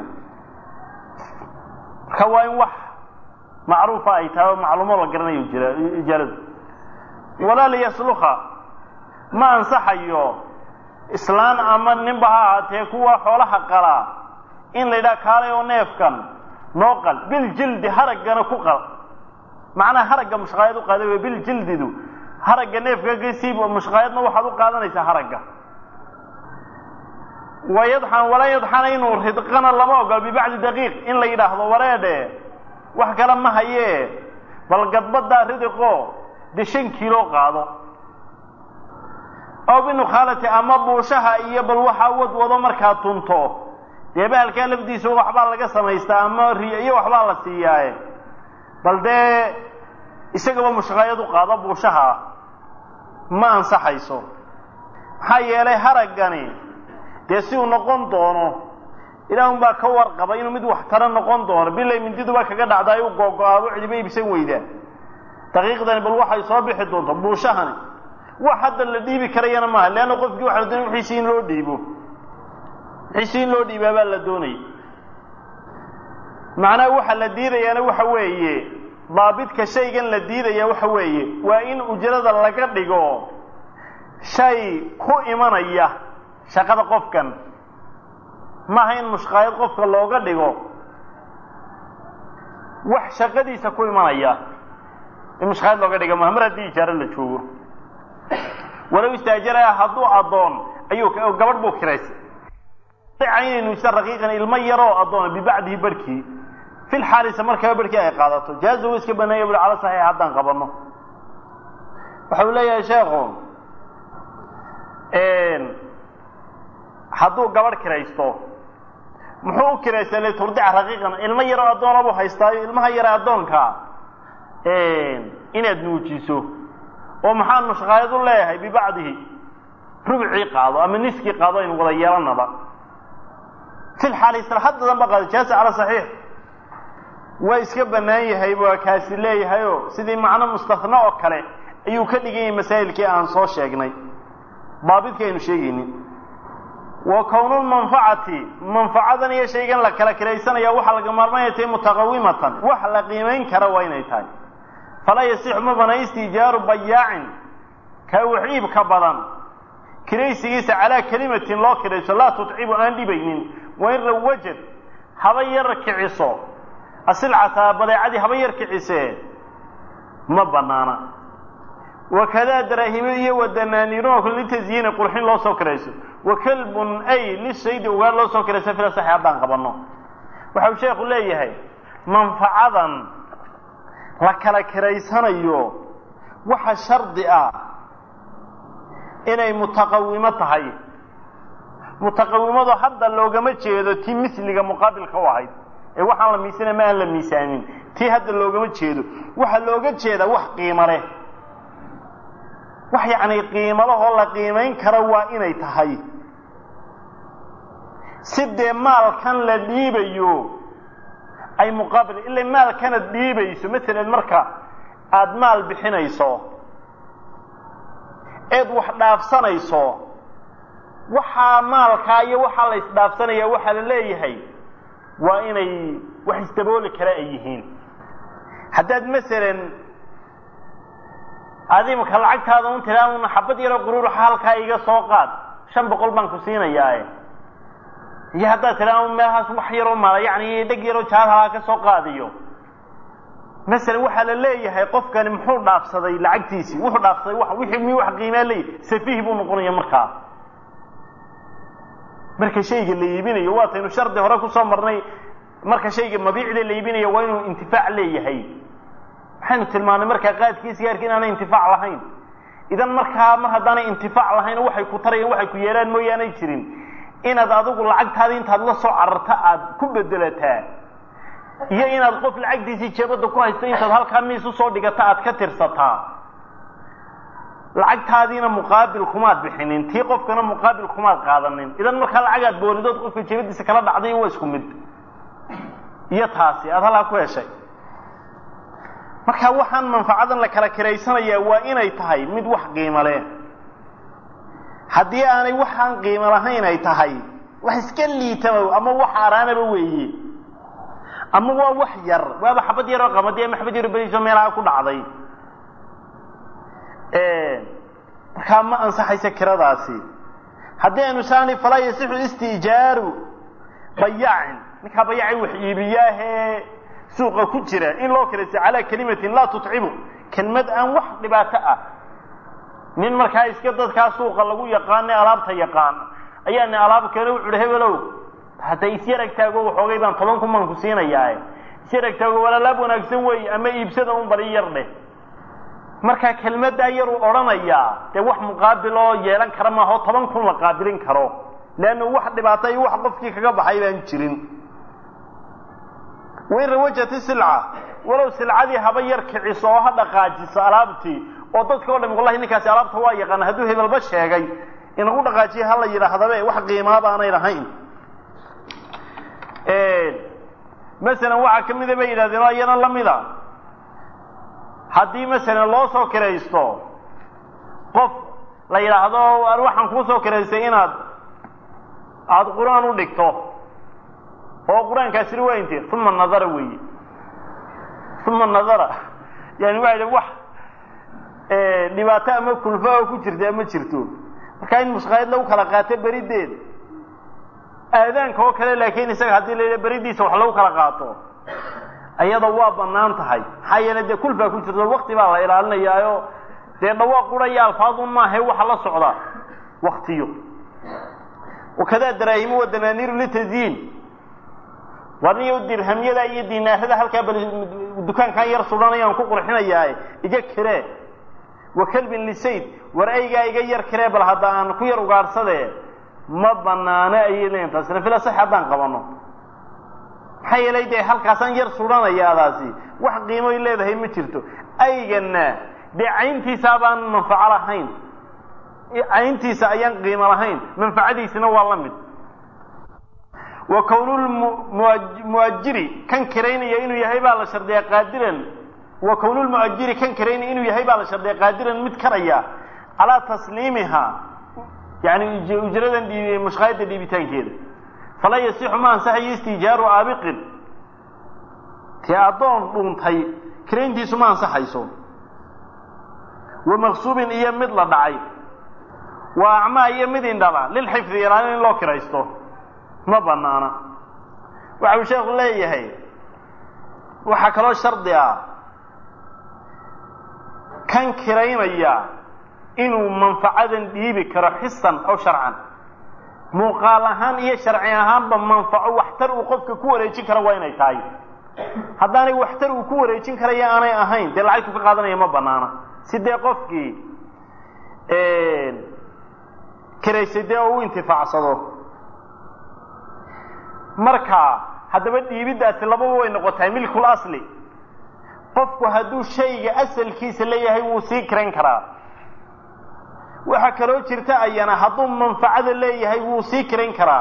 marka waa in wax macruufa ay tahay oo macluumo la garanayo jira ijaaladu walaa liyasluka ma ansaxayo islaan ama ninba ha ahaatee kuwa xoolaha qalaa in la yidhaha kaalay oo neefkan noo qal biljildi haraggana ku qal macnaha haragga mushqaayad u qaada wey biljildidu haragga neefka kasiib mushqaayadna waxaad u qaadanaysaa haragga wayadxan walaa yadxana inuu ridqana lama ogolo bibacdi daqiiq in la yidhaahdo wareedhe wax kale ma hayee bal gadbadaa ridiqo dee shan kiilo qaado aw binukhaalati ama buushaha iyo bal waxaa wadwado markaa tunto dee bahalkaa lafdiisa waxbaa laga samaystaa ama riyo iyo waxbaa la siiyaaye bal dee isagaba mushqaayad u qaado buushaha ma ansaxayso maxaa yeelay haraggani dee si uu noqon doono ilaahun baa ka warqaba inuu mid waxtaro noqon doono bilay mindiduba kaga dhacdaay u googo-aabo cidiba iibsan weydaa daqiiqdani bal waxay soo bixi doonto buushahani wax hadda la dhiibi karayana maaha leanna qofkii waxa la doonay wixiisi in loo dhiibo wixiisi in loo dhiibaa baa la doonaya macnaha waxa la diidayaana waxa weeye daabidka shaygan la diidaya waxa weeye waa in ujrada laga dhigo shay ku imanaya shaqada qofkan maaha in mushqaayad qofka looga dhigo wax shaqadiisa ku imanaya in mushqaayad looga dhiga maaha mar haddii ijaaro la joogo walow istaajaraya hadduu addoon ayuu gabadh buu kiraysay caynaynu isa raqiiqan ilmo yaroo addoona bibacdihi barhkii fil xaalisa markaba barhkii ay qaadato jaaza uu iska baneeya bui cala saxiix haddaan qabanno waxa uu leeyahay sheekhu hadduu gabadh kiraysto muxuu u kiraystay liturdica raqiiqan ilmo yaroo addoona buu haystaayo ilmaha yare addoonka inaad nuujiso oo maxaan mushqaayad u leeyahay bibacdihi rubcii qaado ama niskii qaado aynu wada yeelanaba fi lxaali isla haddadan ba qaada jaasa cala saxiix waa iska bannaan yahay waa kaasi leeyahayoo sidii macno mustahna oo kale ayuu ka dhigan yahay masaa'ilkii aan soo sheegnay daabidka aynu sheegaynin wa kownulmanfacati manfacadan iyo shaygan la kala kiraysanaya waxaa laga maarmaanaya tahay mutaqawimatan wax la qiimayn kara waa inay tahay falaa yasixu ma bana istijaaru bayaacin ka waxiibka badan kiraysigiisa calaa kelimatin loo kirayso laa tutcibu aan dhibaynin wain rawajad haba yar kiciso asilcata badeecadii haba yar kicisee ma banaana wakadaa daraahimo iyo wadanaaniiruha litasyiini qurxin loo soo kirayso wa kalbun ay lisaydi ugaar loo soo kirayso fila saxi haddaan qabanno waxa uu sheekhu leeyahay manfacadan la kala kiraysanayo waxa shardi ah inay mutaqawimo tahay mutaqawimadu hadda loogama jeedo tii misliga muqaabilka u ahayd ee waxaan la miisana ma aan la miisaanin tii hadda loogama jeedo waxaa looga jeedaa wax qiimo leh wax yacni qiimalahoo la qiimayn karo waa inay tahay si dee maalkan la dhiibayo ay muqaabil ila maalkanaad dhiibayso masalan marka aada maal bixinayso eed wax dhaafsanayso waxaa maalkaa iyo waxaa la isdhaafsanaya waxaa la leeyahay waa inay wax isdabooli kara ay yihiin haddaad masalan adimka lacagtaada un tiraa un xabad yaroo quruuraxa halkaa iga soo qaad shan boqol baan ku siinayaae iyo haddaad tiraa un meelhaas wax yaroo mala yacni dheg yaroo jaalahaa ka soo qaadiyo masalan waxaa la leeyahay qofkani muxuu dhaafsaday lacagtiisii wuxuu dhaafsaday wa wixii mi wax qiimaa leeyahy safiih buu noqonaya markaa marka shayga la iibinayo waataynu shardi hore kusoo marnay marka shayga mabiicda la iibinayo waa inuu intifaac leeyahay maxaynu tilmaanay markaa qaadkiisa gaarki inaanay intifaac lahayn idan markaa mar haddaanay intifaac lahayn waxay ku tarayaan waxay ku yeelaan mooyaanay jirin inaad adigu lacagtaadii intaad la soo cararta aad ku bedelataa iyo inaad qof lacagtiisii jeebadda ku haysta intaad halkaa miis usoo dhigata aad ka tirsataa lacagtaadiina muqaabil kumaad bixinin tii qofkana muqaabil kumaad qaadanin idan markaa lacagaad boolidood qofka jeebadiisa kala dhacday waa isku mid iyo taasi aad halkaa ku heshay marka waxaan manfacadan la kala kiraysanayaa waa inay tahay mid wax qiimo leh haddii aanay waxaan qiimo lahayn ay tahay wax iska liitaba ama wax araanaba weeye ama waa wax yar waaba xabad yaroo qamadi ama xabad yaro beriso meelaha ku dhacday markaa ma ansaxaysa kiradaasi haddii aynu saani falaa yasixu istijaaru bayaacin ninkaa bayaacin wax iibiyaahee suuqa ku jira in loo kiraysa calaa kelimatin laa tutcibu kelmad aan wax dhibaato ah nin markaa iska dadkaa suuqa lagu yaqaane alaabta yaqaan ayaa ni alaab keeno wuxu uhi hebelow hadda isyarag taago waxoogay baan toban kun baan ku siinayaae isyarag taago walaalaab wanaagsan wey ama iibsada un bari yar dheh markaa kelmaddaa yaruu odhanayaa dee wax muqaabil oo yeelan kara maaho toban kun la qaabilin karo leanna wax dhibaata iyo wax qofkii kaga baxay baan jirin wain rawajati silca walow silcadii haba yar kiciso oo ha dhaqaajiso alaabtii oo dadka o dham wallahi ninkaasi alaabta waa yaqaana hadduu hebelba sheegay inagu dhaqaajiya ha la yidhaahdabe wax qiimaa baanay lahayn masalan waxaa ka mida bay yidhahdeen oo iyana lamida haddii masalan loo soo kiraysto qof la yidhaahdo waxaan kuu soo kiraystay inaad aada qur-aan u dhigto oo qur-aankaasina waa inte uma nadara weeye uma nadara yani waa idhi wax dhibaato ama kulfa oo ku jirta ma jirto markaa in mushkaayad lagu kala qaato berideed aadaanka oo kale laakiin isaga haddii la yidha beridiisa wax lagu kala qaato ayada waa banaan tahay maxaa yeele dee kulfaa ku jirto wakti baa la ilaalinayaayo dee dhawaaq quraya alfaadun maahae waxa la socda waktiyo wakadaa daraahimu wa danaaniiru litazyiin warniyo dirhamyada iyo dinaarada halkaa bal dukaankan yar sudhanayaan ku qurxinayaae iga kiree wa kalbin lisayd war aygaa iga yar kiree bal hadda aan ku yar ugaadhsadee ma banaano ayay leeyiin taasina fila sax haddaan qabano maxaa yeelay dee halkaasaan yar sudhanayaadaasi wax qiimoy leedahay ma jirto aygana dee cayntiisaa baan manfaco lahayn cayntiisa ayaan qiimo lahayn manfacadiisina waa la mid wa kownulmuajiri kan kiraynaya inuu yahay baa la shardiyaa qaadiran wa kownulmuajiri kan kiraynaya inuu yahay baa la shardiyaa qaadiran mid karaya calaa tasliimiha yani ujradan dhiib mushkaayada dhiibitaankeeda falaa yasixu ma ansaxayo istijaaru aabiqin tee addoon dhuuntay kirayntiisu ma ansaxayso wa maqsuubin iyo mid la dhacay waa acmaa iyo mid indhala lilxifdi ilaalin in loo kiraysto ma banaana waxa uu sheekhu leeyahay waxaa kaloo shardi ah kan kiraynaya inuu manfacadan dhiibi karo xisan aw sharcan muuqaal ahaan iyo sharci ahaanba manfaco waxtar uu qofka ku wareejin karo waa inay tahay haddaanay waxtar uu ku wareejin karaya aanay ahayn dee lacagtu ka qaadanaya ma banaana si dee qofkii kiraysay dee oo u intifaacsado marka haddaba dhiibiddaasi lababa way noqotahay milkul asli qofku hadduu shayga asalkiisa leeyahay wuu sii kirayn karaa waxaa kaloo jirta ayana hadduu manfacada leeyahay wuu sii kirayn karaa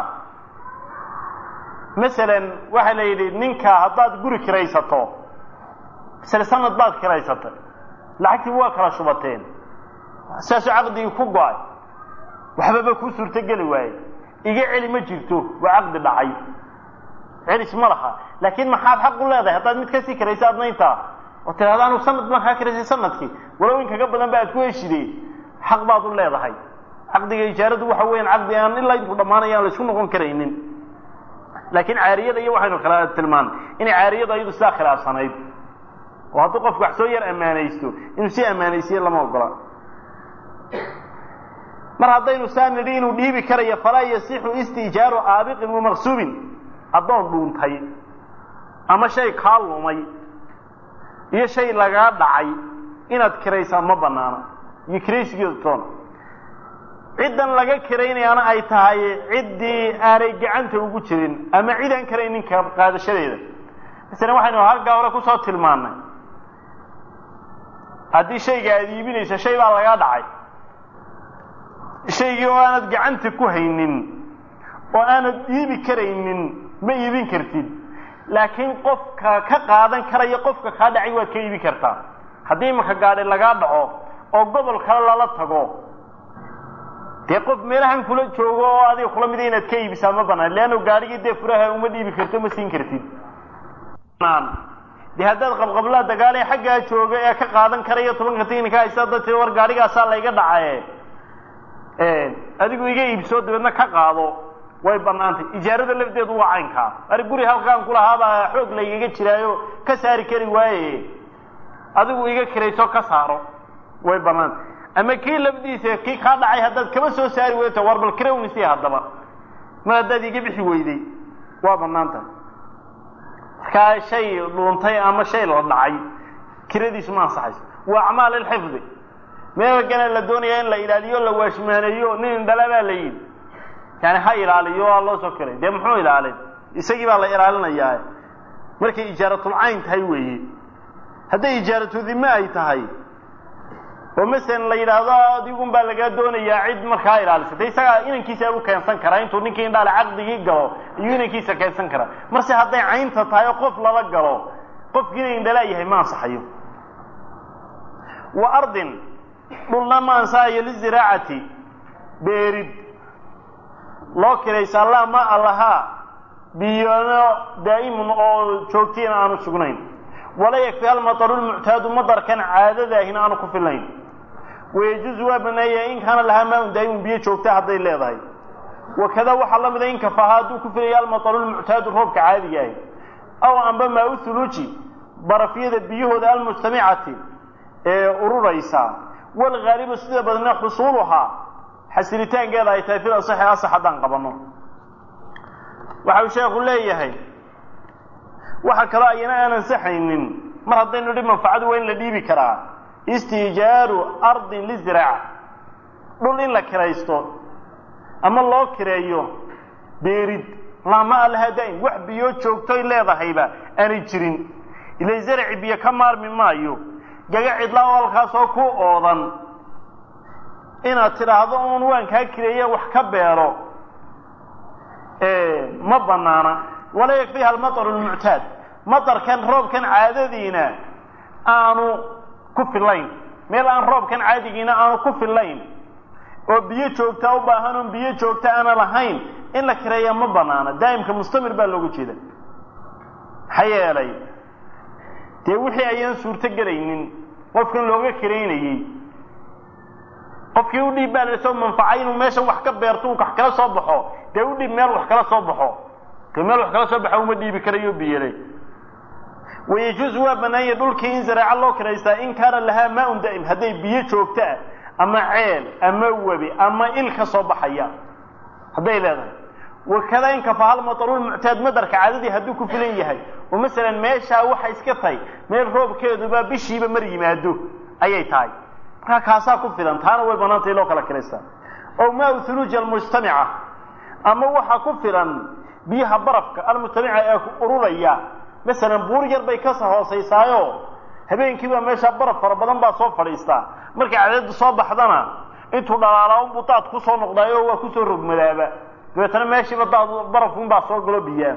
masalan waxaa la yidhi ninka haddaad guri kiraysato masale sanad baad kiraysatay lacagtii waa kala shubateen saasoo caqdigii ku go-ay waxbaba kuu suurtogeli waaye iga celi ma jirto waa caqdi dhacay celis ma laha laakiin maxaad xaq u leedahay haddaad mid kasii kiraysa adna intaa oo tidhahda anu sanad baan kaa kiraysay sanadkii walow in kaga badan ba aad ku heshidee xaq baad u leedahay caqdiga ijaaradu waxa weeyaan caqdi aan ilaa intuu dhammaanaya aan la isku noqon karaynin laakiin caariyada iyo waxaynu kala tilmaan inay caariyadu ayadu sidaa khilaafsanayd oo hadduu qofku wax soo yar ammaanaysto inuu si ammaanaysiye lama ogola mar haddaynu saa nidhi inuu dhiibi karayo falaa yasixu istijaaru aabiqin wamaqsuubin addoon dhuuntay ama shay kaa lumay iyo shay lagaa dhacay inaad kiraysaa ma banaana iyo kiraysigeedu toona ciddan laga kiraynayaana ay tahay ciddii aanay gacanta ugu jirin ama cid aan karaynin ka qaadashadeeda masalan waxaynu halkaa hore kusoo tilmaannay haddii shayga aada iibinayso shay baa lagaa dhacay shaygii oo aanad gacanta ku haynin oo aanad iibi karaynin ma iibin kartid laakiin qofka ka qaadan karaya qofka kaa dhacay waad ka iibin kartaa haddii imaka gaadhi lagaa dhaco oo gobol kale lala tago dee qof meelahan kula joogo oo adiga kula mida inaad ka iibisaa ma banaan leanno gaadhigii dee furaha uma dhiibi karto ma siin kartid dee haddaad qabqablaa dagaalee xaggaa jooga ee ka qaadan karaya tobanka tignika haysta dad tii war gaadhigaasaa layga dhacaye adigu iga iibsoo dabeedna ka qaado way banaantay ijaarada lafdeedu waa caynkaa ari guri halkaan kulahaabaa xoog laygaga jiraayo ka saari kari waaye adigu iga kirayso ka saaro way banaantay ama kii lafdiisa kii kaa dhacay haddaad kama soo saari weyto war bal kirawnisi haddaba mar haddaad iga bixi weyday waa banaan tahay markaa shay dhuuntay ama shay la dhacay kiradiisu ma ansaxayso waa acmaal ilxifdi meelkana la doonaya in la ilaaliyo la waashmaaneeyo nin indhala baa la yidhi yani ha ilaaliyo waa loo soo kiray dee muxuu ilaalin isagii baa la ilaalinayaa markay ijaaratul-cayn tahay weeye hadday ijaaratu dime ay tahay oo masalan la yidhaahdo adigun baa lagaa doonayaa cid markaa ilaalisatay isagaa inankiisa u keensan karaa intuu ninkii indhaale caqdigii galo ayuu inankiisa keensan karaa marse hadday caynta tahay oo qof lala galo qofkiina indhalaa yahay ma ansaxayo wa ardin dhulna ma ansaxayo liziraacati beerid loo kiraysaa laa ma allahaa biyano daa'imun oo joogtiina aanu sugnayn wala yakfi almataru lmuctaadu madarkan caadadaahina aanu ku filayn wayajuuzu waa baneeya in kaana lahaa maa un daa'imun biyo joogta hadday leedahay wakada waxaa la mida in kafaha hadduu ku filaya almataru lmuctaadu roobka caadiga ahi aw amba maa u huluuji barafyada biyahooda almujtamicati ee ururaysa walgaalibu sida badna xusuuluhaa xasilitaankeeda ay tahay fil asaxi asax haddaan qabanno waxa uu sheekhu leeyahay waxa kaloo ayana aan ansaxaynin mar haddaynu idhi manfacadu waa in la dhiibi karaa istijaaru ardin liziraaca dhul in la kiraysto ama loo kireeyo beerid lama alaha daa'im wax biyo joogtoy leedahayba aanay jirin ilay zaraci biyo ka maarmi maayo gaga cidlaa oo halkaasoo ku oodan inaad tidhaahdo uun waan kaa kireeye wax ka beero ma banaana walaa yakfiiha almaطru lmuctaad maطarkan roobkan caadadiina aanu ku filayn meel aan roobkan caadigiina aanu ku filayn oo biyo joogtaa u baahan oon biyo joogta aana lahayn in la kireeya ma banaana daa'imka mustamir baa loogu jeeda maxaa yeelay dee wixii ayaan suurto gelaynin qofkan looga kiraynayey qofkii u dhiib baa lasoo manfacay inuu meesha wax ka beerto uu wax kala soo baxo dee u dhiib meel wax kala soo baxo dee meel wax kala soo baxa uma dhiibi karayo biyele wayajuusu waa banaanya dhulkii in zaraaco loo kiraystaa in kaana lahaa maa-un daa'im hadday biyo joogto ah ama ceel ama webi ama il ka soo baxaya hadday leedahay wakada in kafaha lmatarulmuctaad madarka caadadii hadduu ku filan yahay oo masalan meeshaa waxa iska tahay meel roobkeeduba bishiiba mar yimaado ayay tahay markaa kaasaa ku filan taana way banaantay loo kala kiraystaa o maa thuluuji almujtamica ama waxa ku filan biyaha barafka almujtamica ee ururaya masalan buur yar bay kasoo hoosaysaayo habeenkiiba meeshaa baraf fara badan baa soo fadhiistaa markay cadadu soo baxdana intuu dhalaalaa unbuu daad kusoo noqdaayo waa kusoo rogmadaaba dabeetana meeshiiba daad barafkunbaa soo galo biyaa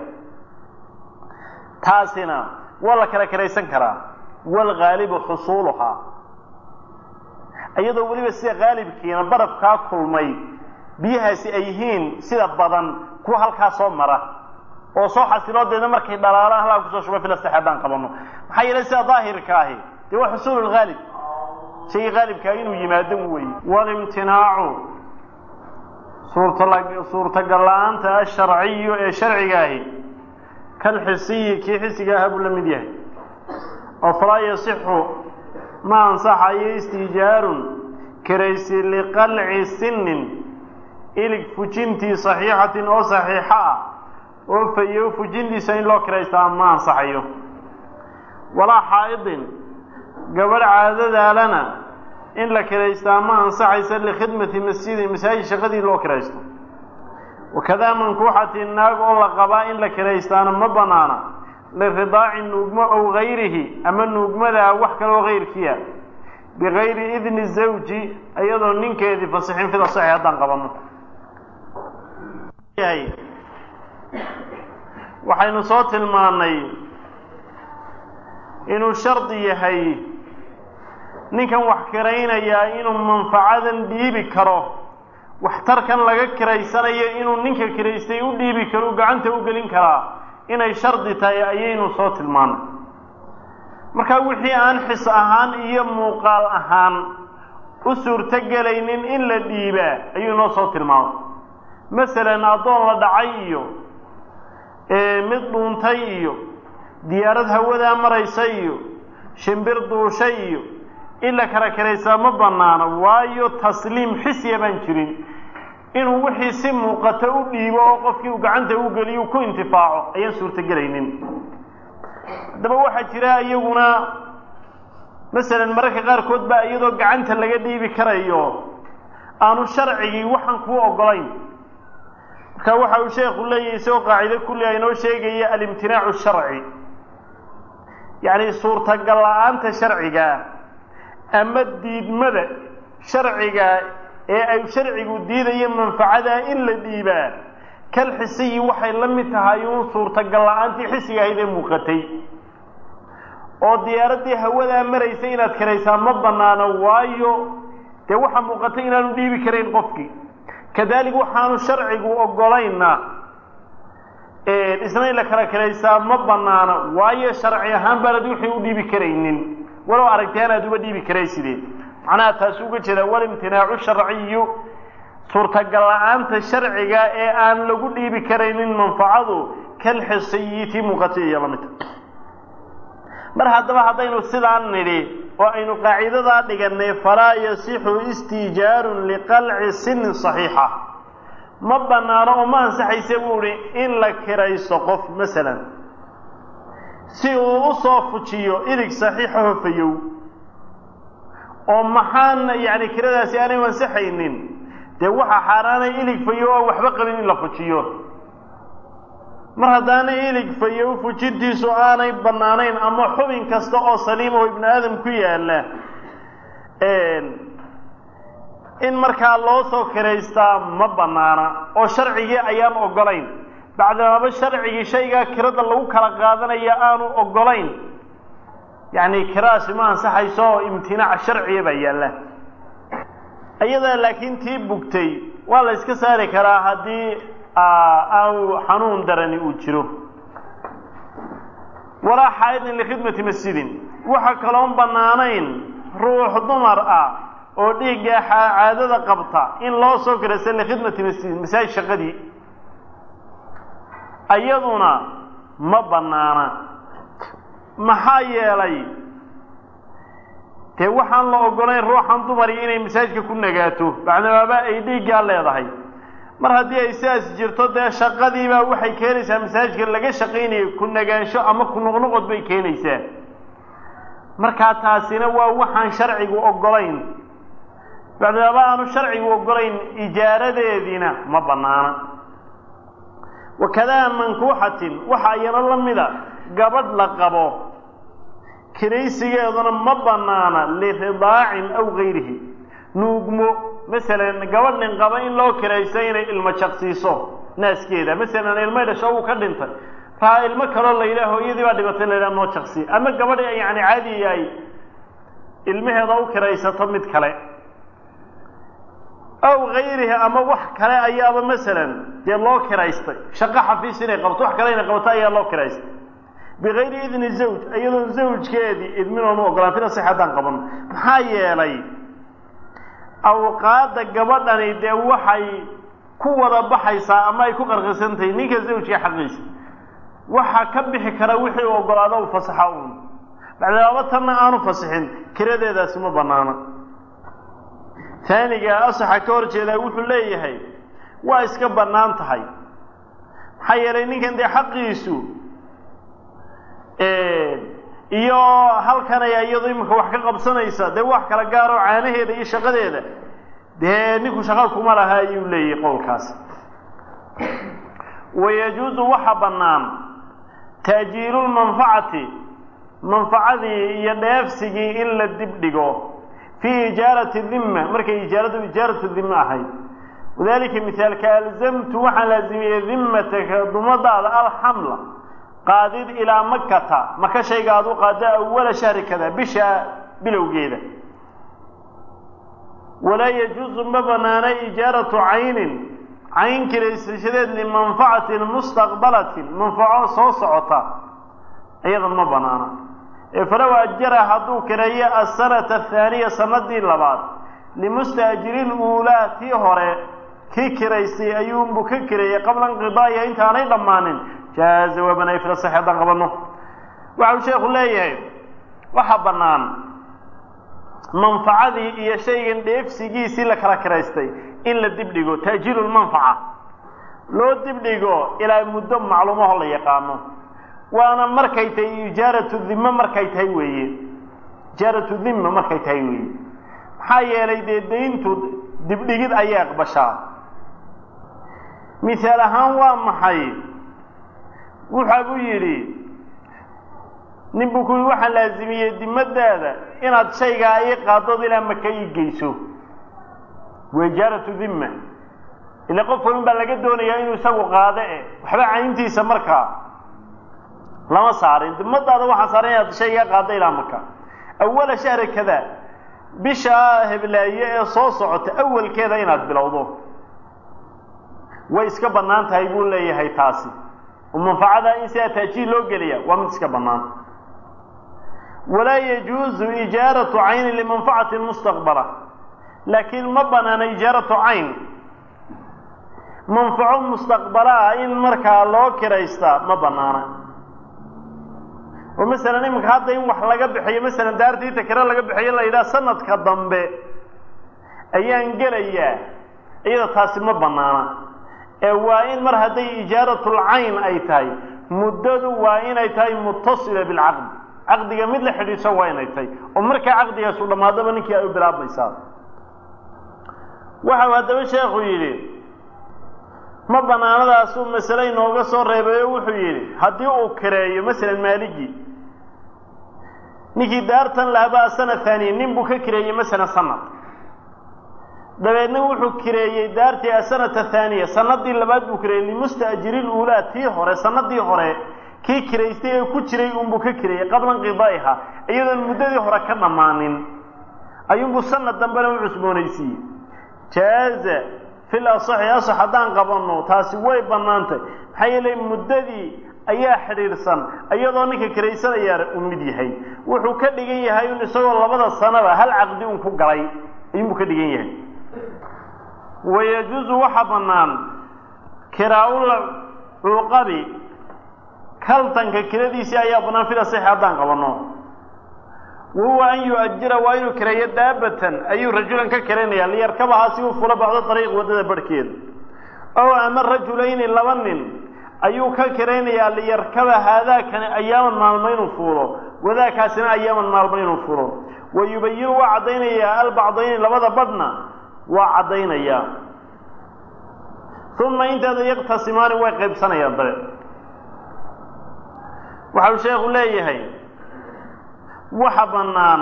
taasina waa la kala kiraysan karaa waalgaalibu xusuuluhaa iyadoo weliba sida haalibkiina barafkaa kulmay biyahaasi ay yihiin sida badan kuwa halkaa soo mara oo soo xasiloodeeda markay dhalaalaan halkaa kusoo shuba filastex haddaan qabano maxaa yeelay sida daahirka ahi dee waa xusuulu lhaalib shaygii haalibkaa inuu yimaado weeye walimtinaacu suurtala suurtagal la-aanta asharciyu ee sharciga ahi kalxisiyi kii xisiga aha buu la mid yahay oo falaa yasixu ma ansaxayo istiijaarun kiraysi liqalci sinin ilig fujintii saxiixatin oo saxiixo ah oo fayo fujintiisa in loo kiraystaa ma ansaxayo walaa xaa'idin gabadh caadadaalana in la kiraystaa ma ansaxaysa likhidmati masjidin masaajid shaqadii loo kiraysto wakadaa mankuuxati naag oo la qabaa in la kiraystaana ma banaana liridaaci nuugmo ow gayrihi ama nuugmadaa wax kaloo kayrkiia bigayri idni zawji iyadoo ninkeedii fasixin fida saxi haddaan qabano waxaynu soo tilmaannay inuu shardi yahay ninkan wax kiraynayaa inuu manfacadan dhiibi karo waxtarkan laga kiraysanayo inuu ninka kiraystay u dhiibi karo u gacanta u gelin karaa inay shardi tahay ayaynu soo tilmaanay markaa wixii aan xis ahaan iyo muuqaal ahaan u suurto gelaynin in la dhiibaa ayuu inoo soo tilmaamay masalan addoon la dhacay iyo mid dhuuntay iyo diyaarad hawadaa maraysa iyo shimbir duushay iyo in la kala kiraysaa ma banaano waayo tasliim xisya baan jirin inuu wixii si muuqato u dhiibo oo qofkii uu gacanta u geliyo ku intifaaco ayaan suurtogelaynin haddaba waxaa jira iyaguna masalan mararka qaarkood baa iyadoo gacanta laga dhiibi karayo aanu sharcigii waxaan kuu ogolayn marka waxa uu sheekhu leeyahay isagoo qaacido kulli a inoo sheegaya alimtinaacu sharci yacni suurtagal la-aanta sharciga ama diidmada sharciga ee ay sharcigu diidayo manfacadaa in la dhiibaa kal xisiyi waxay la mid tahay uun suurtagal la-aantii xisiga ahayd ee muuqatay oo diyaaraddii hawadaa maraysa inaad kiraysaa ma banaano waayo dee waxaa muuqatay inaanu dhiibi karayn qofkii kadalik waxaanu sharcigu ogolayna isna in la kala kiraysaa ma banaano waayo sharci ahaan baanad wixii u dhiibi karaynin walow aragtaan aad uba dhiibi karaysideen macnaha taasi uga jeeda walimtinaacu sharciyu suurtagal la-aanta sharciga ee aan lagu dhiibi karaynin manfacadu kal xisiyi tii muuqatay iyo lamidta mar haddaba haddaynu sidaan nidhi oo aynu qaacidadaa dhiganay falaa yasixu istiijaarun liqalci sinin saxiixa ma banaano oo ma ansaxaysa buu ihi in la kiraysto qof masalan si uu u soo fujiyo ilig saxiixa hofayow oo maxaan yacni kiradaasi aanay ansaxaynin dee waxaa xaaraanay ilig fayow oo waxba qabin in la fujiyo mar haddaanay ilig fayow fujintiisu aanay bannaanayn ama xubin kasta oo saliima oo ibnu aadam ku yaalla in markaa loo soo kiraystaa ma bannaana oo sharcigii ayaan ogolayn bacdamaba sharcigii shaygaa kirada lagu kala qaadanaya aanu ogolayn yacni kiradaasi ma ansaxayso oo imtinaac sharciya baa yaalla iyadaa laakiin tii bugtay waa la yska saari karaa haddii aanu xanuun darani uu jiro walaa xaa'idin likhidmati masjidin waxa kaloon bannaanayn ruux dumar ah oo dhiigga caadada qabta in loo soo kiraysa likhidmati masjidin masaajid shaqadii iyaduna ma bannaana maxaa yeelay dee waxaan la ogolayn ruuxan dumari inay masaajidka ku nagaato bacdamaaba ay dhiiggaa leedahay mar haddii ay sidaas jirto dee shaqadiibaa waxay keenaysaa masaajidka laga shaqaynayo ku nagaansho ama ku noqnoqod bay keenaysaa markaa taasina waa waxaan sharcigu ogolayn bacdamaaba aanu sharcigu ogolayn ijaaradeediina ma bannaana wakadaa mankuuxatin waxa iyana la mida gabadh la qabo kiraysigeeduna ma bannaana liridaacin aw gayrihi nuugmo masalan gabadh nin qaba in loo kirayso inay ilmo jaqsiiso naaskeeda masalan ilmay dhasho uu ka dhintay raa ilmo kaloo la yidhaha hooyadii baa dhibatay la yidhaha noo jaqsi ama gabadh yani caadi ay ilmaheeda u kiraysato mid kale aw gayrihi ama wax kale ayaaba masalan dee loo kiraystay shaqo xafiis inay qabto wax kale inay qabto ayaa loo kiraystay bigayri idni zawj iyadoo zawjkeedii idminoonu ogolaan fila six haddaan qaban maxaa yeelay awqaadda gabadhani dee waxay ku wada baxaysaa ama ay ku qarqisantahay ninka zawjka xaqiisa waxa ka bixi kara wixii u ogolaado u fasaxa uun bacdaaba tanna aanu fasixin kiradeedaasi ma banaana taaniga asaxa ka hor jeedaa wuxuu leeyahay waa iska bannaan tahay maxaa yeelay ninkan dee xaqiisu iyo halkanaya iyado iminka wax ka qabsanaysa dee wax kala gaaroo caanaheeda iyo shaqadeeda dee ninku shaqa kuma laha ayuu leeyahay qowlkaasi wayajuuzu waxa bannaan taajiilulmanfacati manfacadii iyo dheefsigii in la dib dhigo fii ijaarati dimma markay ijaaradu ijaaratu dimma ahayd wadalika mihaalka alzamtu waxaan laazimiyey dimmataka dumadaada alxamla qaadid ilaa makata maka shayga aad u qaada awala shahri kada bisha bilowgeeda walaa yajuusu ma banaana ijaaratu caynin cayn kiraysashadeed limanfacatin mustaqbalatin manfaco soo socota iyadan ma banaana ee falow ajara hadduu kireeyo asanata athaaniya sanadii labaad limustaajiriin uulaa tii hore kii kiraystay ayuunbuu ka kireeyey qabla inqidaaiha intaanay dhammaanin jaaza waa banay fila sax haddaan qabanno waxa uu sheekhu leeyahay waxa bannaan manfacadii iyo shaygan dheefsigiisii la kala kiraystay in la dibdhigo taajiilulmanfaca loo dibdhigo ilaa muddo macluumaho la yaqaano waana markay tahay ijaaratu dhimma markay tahay weeye ijaaratu dhimma markay tahay weeye maxaa yeelay dee dayntu dibdhigid ayay aqbashaa mihaal ahaan waa maxay wuxa buu yidhi nin buu ku yidhi waxaan laazimiyey dimadaada inaad shaygaa ii qaaddood ilaa maka ii geyso waa ijaaratu dhimma ila qof walin baa laga doonayaa inuu isagu qaado e waxba cayntiisa markaa lama saarin dimadaada waxaa saaran inaad shaygaa qaaddo ilaa maka awala shahri kada bisha heblaaye ee soo socota awalkeeda inaad bilowdo way iska bannaan tahay buu leeyahay taasi oo manfacada in sidaa taajiil loo geliya waa mid iska bannaan walaa yajuuzu ijaaratu caynin limanfacatin mustaqbala laakiin ma banaana ijaaratu cayn manfaco mustaqbalaa in markaa loo kiraystaa ma banaana oo masalan iminka hadda in wax laga bixiyo masalan daartii takira laga bixiyo la yidhaha sanadka dambe ayaan gelayaa iyada taasi ma banaana ee waa in mar hadday ijaaratul cayn ay tahay muddadu waa inay tahay mutasila bilcaqdi caqdiga mid la xidhiidso waa inay tahay oo markaa caqdigaasu dhammaadaba ninkii ay u bilaabmaysaa waxau haddaba sheekhu yidhi ma banaanadaasuu masale inooga soo reebay oo wuxuu yidhi haddii uu kireeyo masalan maaligii ninkii daartan lahaba asana haaniya nin buu ka kireeyey masalan sanad dabeedna wuxuu kireeyey daartii asanata thaaniya sanadii labaad buu kireeyey limusta'jiri luulaa tii hore sanadii hore kii kiraystay ee ku jiray unbuu ka kireeyey qabla inqidaa'iha iyadoon muddadii hore ka dhammaanin ayuunbuu sanad dambena u cusboonaysiiyey jaaza fil asaxi asax haddaan qabanno taasi way bannaantay maxaa yeelay muddadii ayaa xidhiidhsan iyadoo ninka kiraysanayaa uu mid yahay wuxuu ka dhigan yahay un isagoo labada sanaba hal caqdi un ku galay ayuunbuu ka dhigan yahay wayajuusu waxa bannaan kiraa-ul cuuqabi kaltanka kiradiisii ayaa bannaan fil asaxi haddaan qabanno wahuwa an yu-ajira waa inuu kireeyo daabatan ayuu rajulan ka kiraynayaa liyarkabahaa si uu fulo bacdo dariiq waddada barhkeeda ow ama rajulayni laba nin ayuu ka kiraynayaa liyarkaba haadaakani ayaaman maalmo inuu fuulo wadaakaasina ayaaman maalmo inuu fulo wa yubayinu waa caddaynayaa albacdayni labada badhna waa caddaynayaa uma inteeda yaqtasimaani way qaybsanayaan dabe waxau sheekhu leeyahay waxa bannaan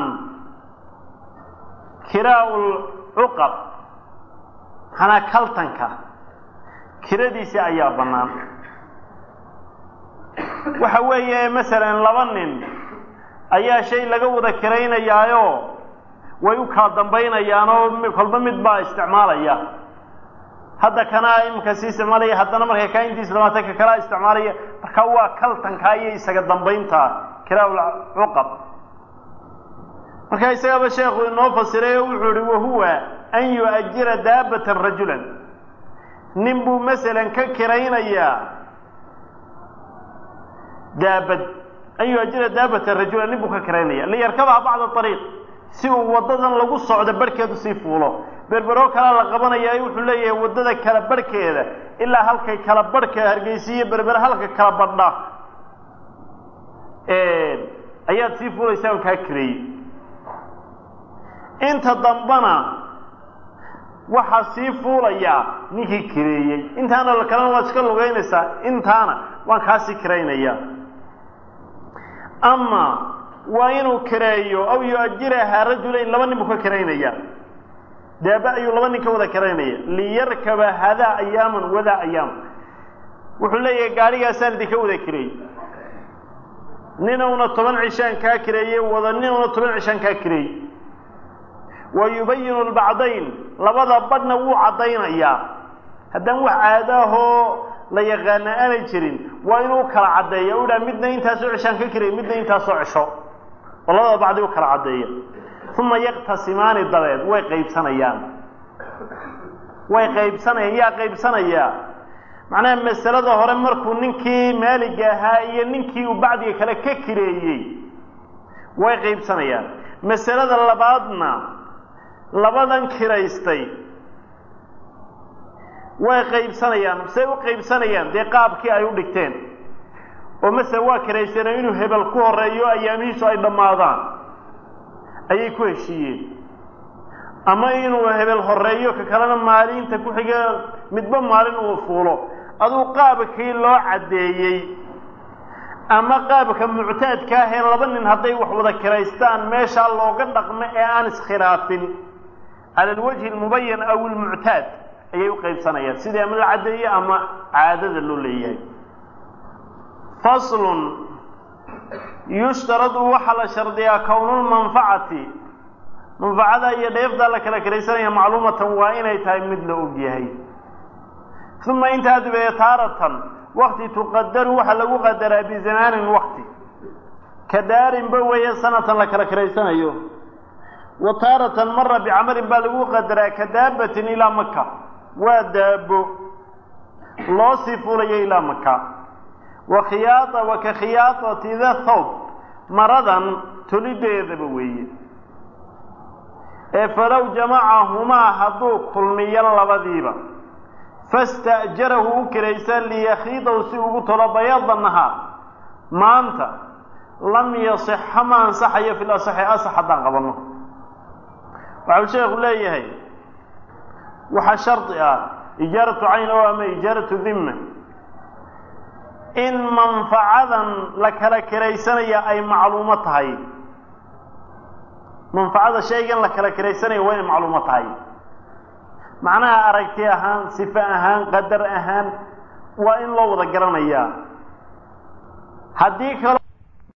kiraa-ul cuqab hanaa kaltanka kiradiisi ayaa bannaan waxa weeye masalan laba nin ayaa shay laga wada kiraynayaayo way u kala dambaynayaanoo kolba mid baa isticmaalaya hadda kanaa iminka sii isticmaalaya haddana markay kaa intiisa dhamaata ka kalaa isticmaalaya marka waa kaltankaa iyo isaga dambaynta kiraa-ul cuqab marka isagaba sheekhu inoo fasiray oo wuxuu ihi wahuwa an yu-ajira daabatan rajulan nin buu masalan ka kiraynayaa daabad an yu-ajira daabatan rajulan nin buu ka kiraynaya liyarkabaha bacda ariiq si uu waddadan lagu socdo barhkeedu sii fuulo berberoo kalaa la qabanaya wuxuu leeyahay waddada kala barhkeeda ilaa halkay kala barhka hargeysiiyo berber halka kala badha ayaad sii fuulaysaa on kaa kireeyey inta dambana waxaa sii fuulayaa ninkii kireeyey intaana kalena waad iska lugaynaysaa intaana waan kaasii kiraynayaa ama waa inuu kireeyo aw yu-ajirahaa rajulayn laba nin buu ka kiraynaya daaba ayuu laba nin ka wada kiraynaya liyarkaba hadaa ayaaman wadaa ayaaman wuxuu leeyahay gaadhigaasaan idinka wada kireeyey ninowna toban cishaan kaa kireeye wada ninowna toban cishaan kaa kireeyey wa yubayinu lbacdayn labada badhna wuu caddaynayaa haddaan wax caadaahoo la yaqaana aanay jirin waa inuu kala caddeeya u dhaha midna intaasoo cishaan ka kiraya midna intaasoo cisho oo labada bacdi u kala caddeeya uma yaqtasimaani dabeed way qaybsanayaan way qaybsanayaan yaa qaybsanayaa macnaha masalada hore markuu ninkii maaliga ahaa iyo ninkii uu bacdiga kale ka kireeyey way qaybsanayaan masalada labaadna labadan kiraystay way qaybsanayaan say u qaybsanayaan dee qaabkii ay u dhigteen oo masele waa kiraysteen inuu hebel ku horeeyo ayaamihiisu ay dhammaadaan ayay ku heshiiyeen ama inuu hebel horeeyo ka kalena maalinta ku xiga midba maalin uu fuulo aduu qaabkii loo caddeeyey ama qaabka muctaadka ahee laba nin hadday wax wada kiraystaan meeshaa looga dhaqmo ee aan iskhilaafin cala alwajhi almubayan aw almuctaad ayay u qaybsanayaan sidii ama la caddeeye ama caadada loo leeyahay faslun yushtaradu waxaa la shardiyaa kownulmanfacati manfacada iyo dheefdaa la kala kiraysanaya macluumatan waa inay tahay mid la og yahay uma intaa dabeeye taaratan wakti tuqadaru waxaa lagu qadaraa bizamaanin wakti ka daarinba weeye sanatan la kala kiraysanayo wa taaratan mara bicamarin baa lagu qadaraa ka daabatin ilaa maka waa daabo loo sii fuulayo ilaa maka wa khiyaaa wa ka khiyaatati da thawb maradan tolideedaba weeye ee falow jamacahumaa hadduu kulmiyo labadiiba fasta'jarahu u kiraysa liyakhiidahu si ugu tolo bayaada nahaar maanta lam yasixa ma ansaxayo fi lasaxi asax haddaan qabanno waxau sheekhu leeyahay waxaa shardi ah ijaaratu cayn oo ama ijaaratu dhimma in manfacadan la kala kiraysanaya ay macluumo tahay manfacada shaygan la kala kiraysanaya waa inay macluumo tahay macnaha aragti ahaan sifo ahaan qadar ahaan waa in loo wada garanayaa haddii kalo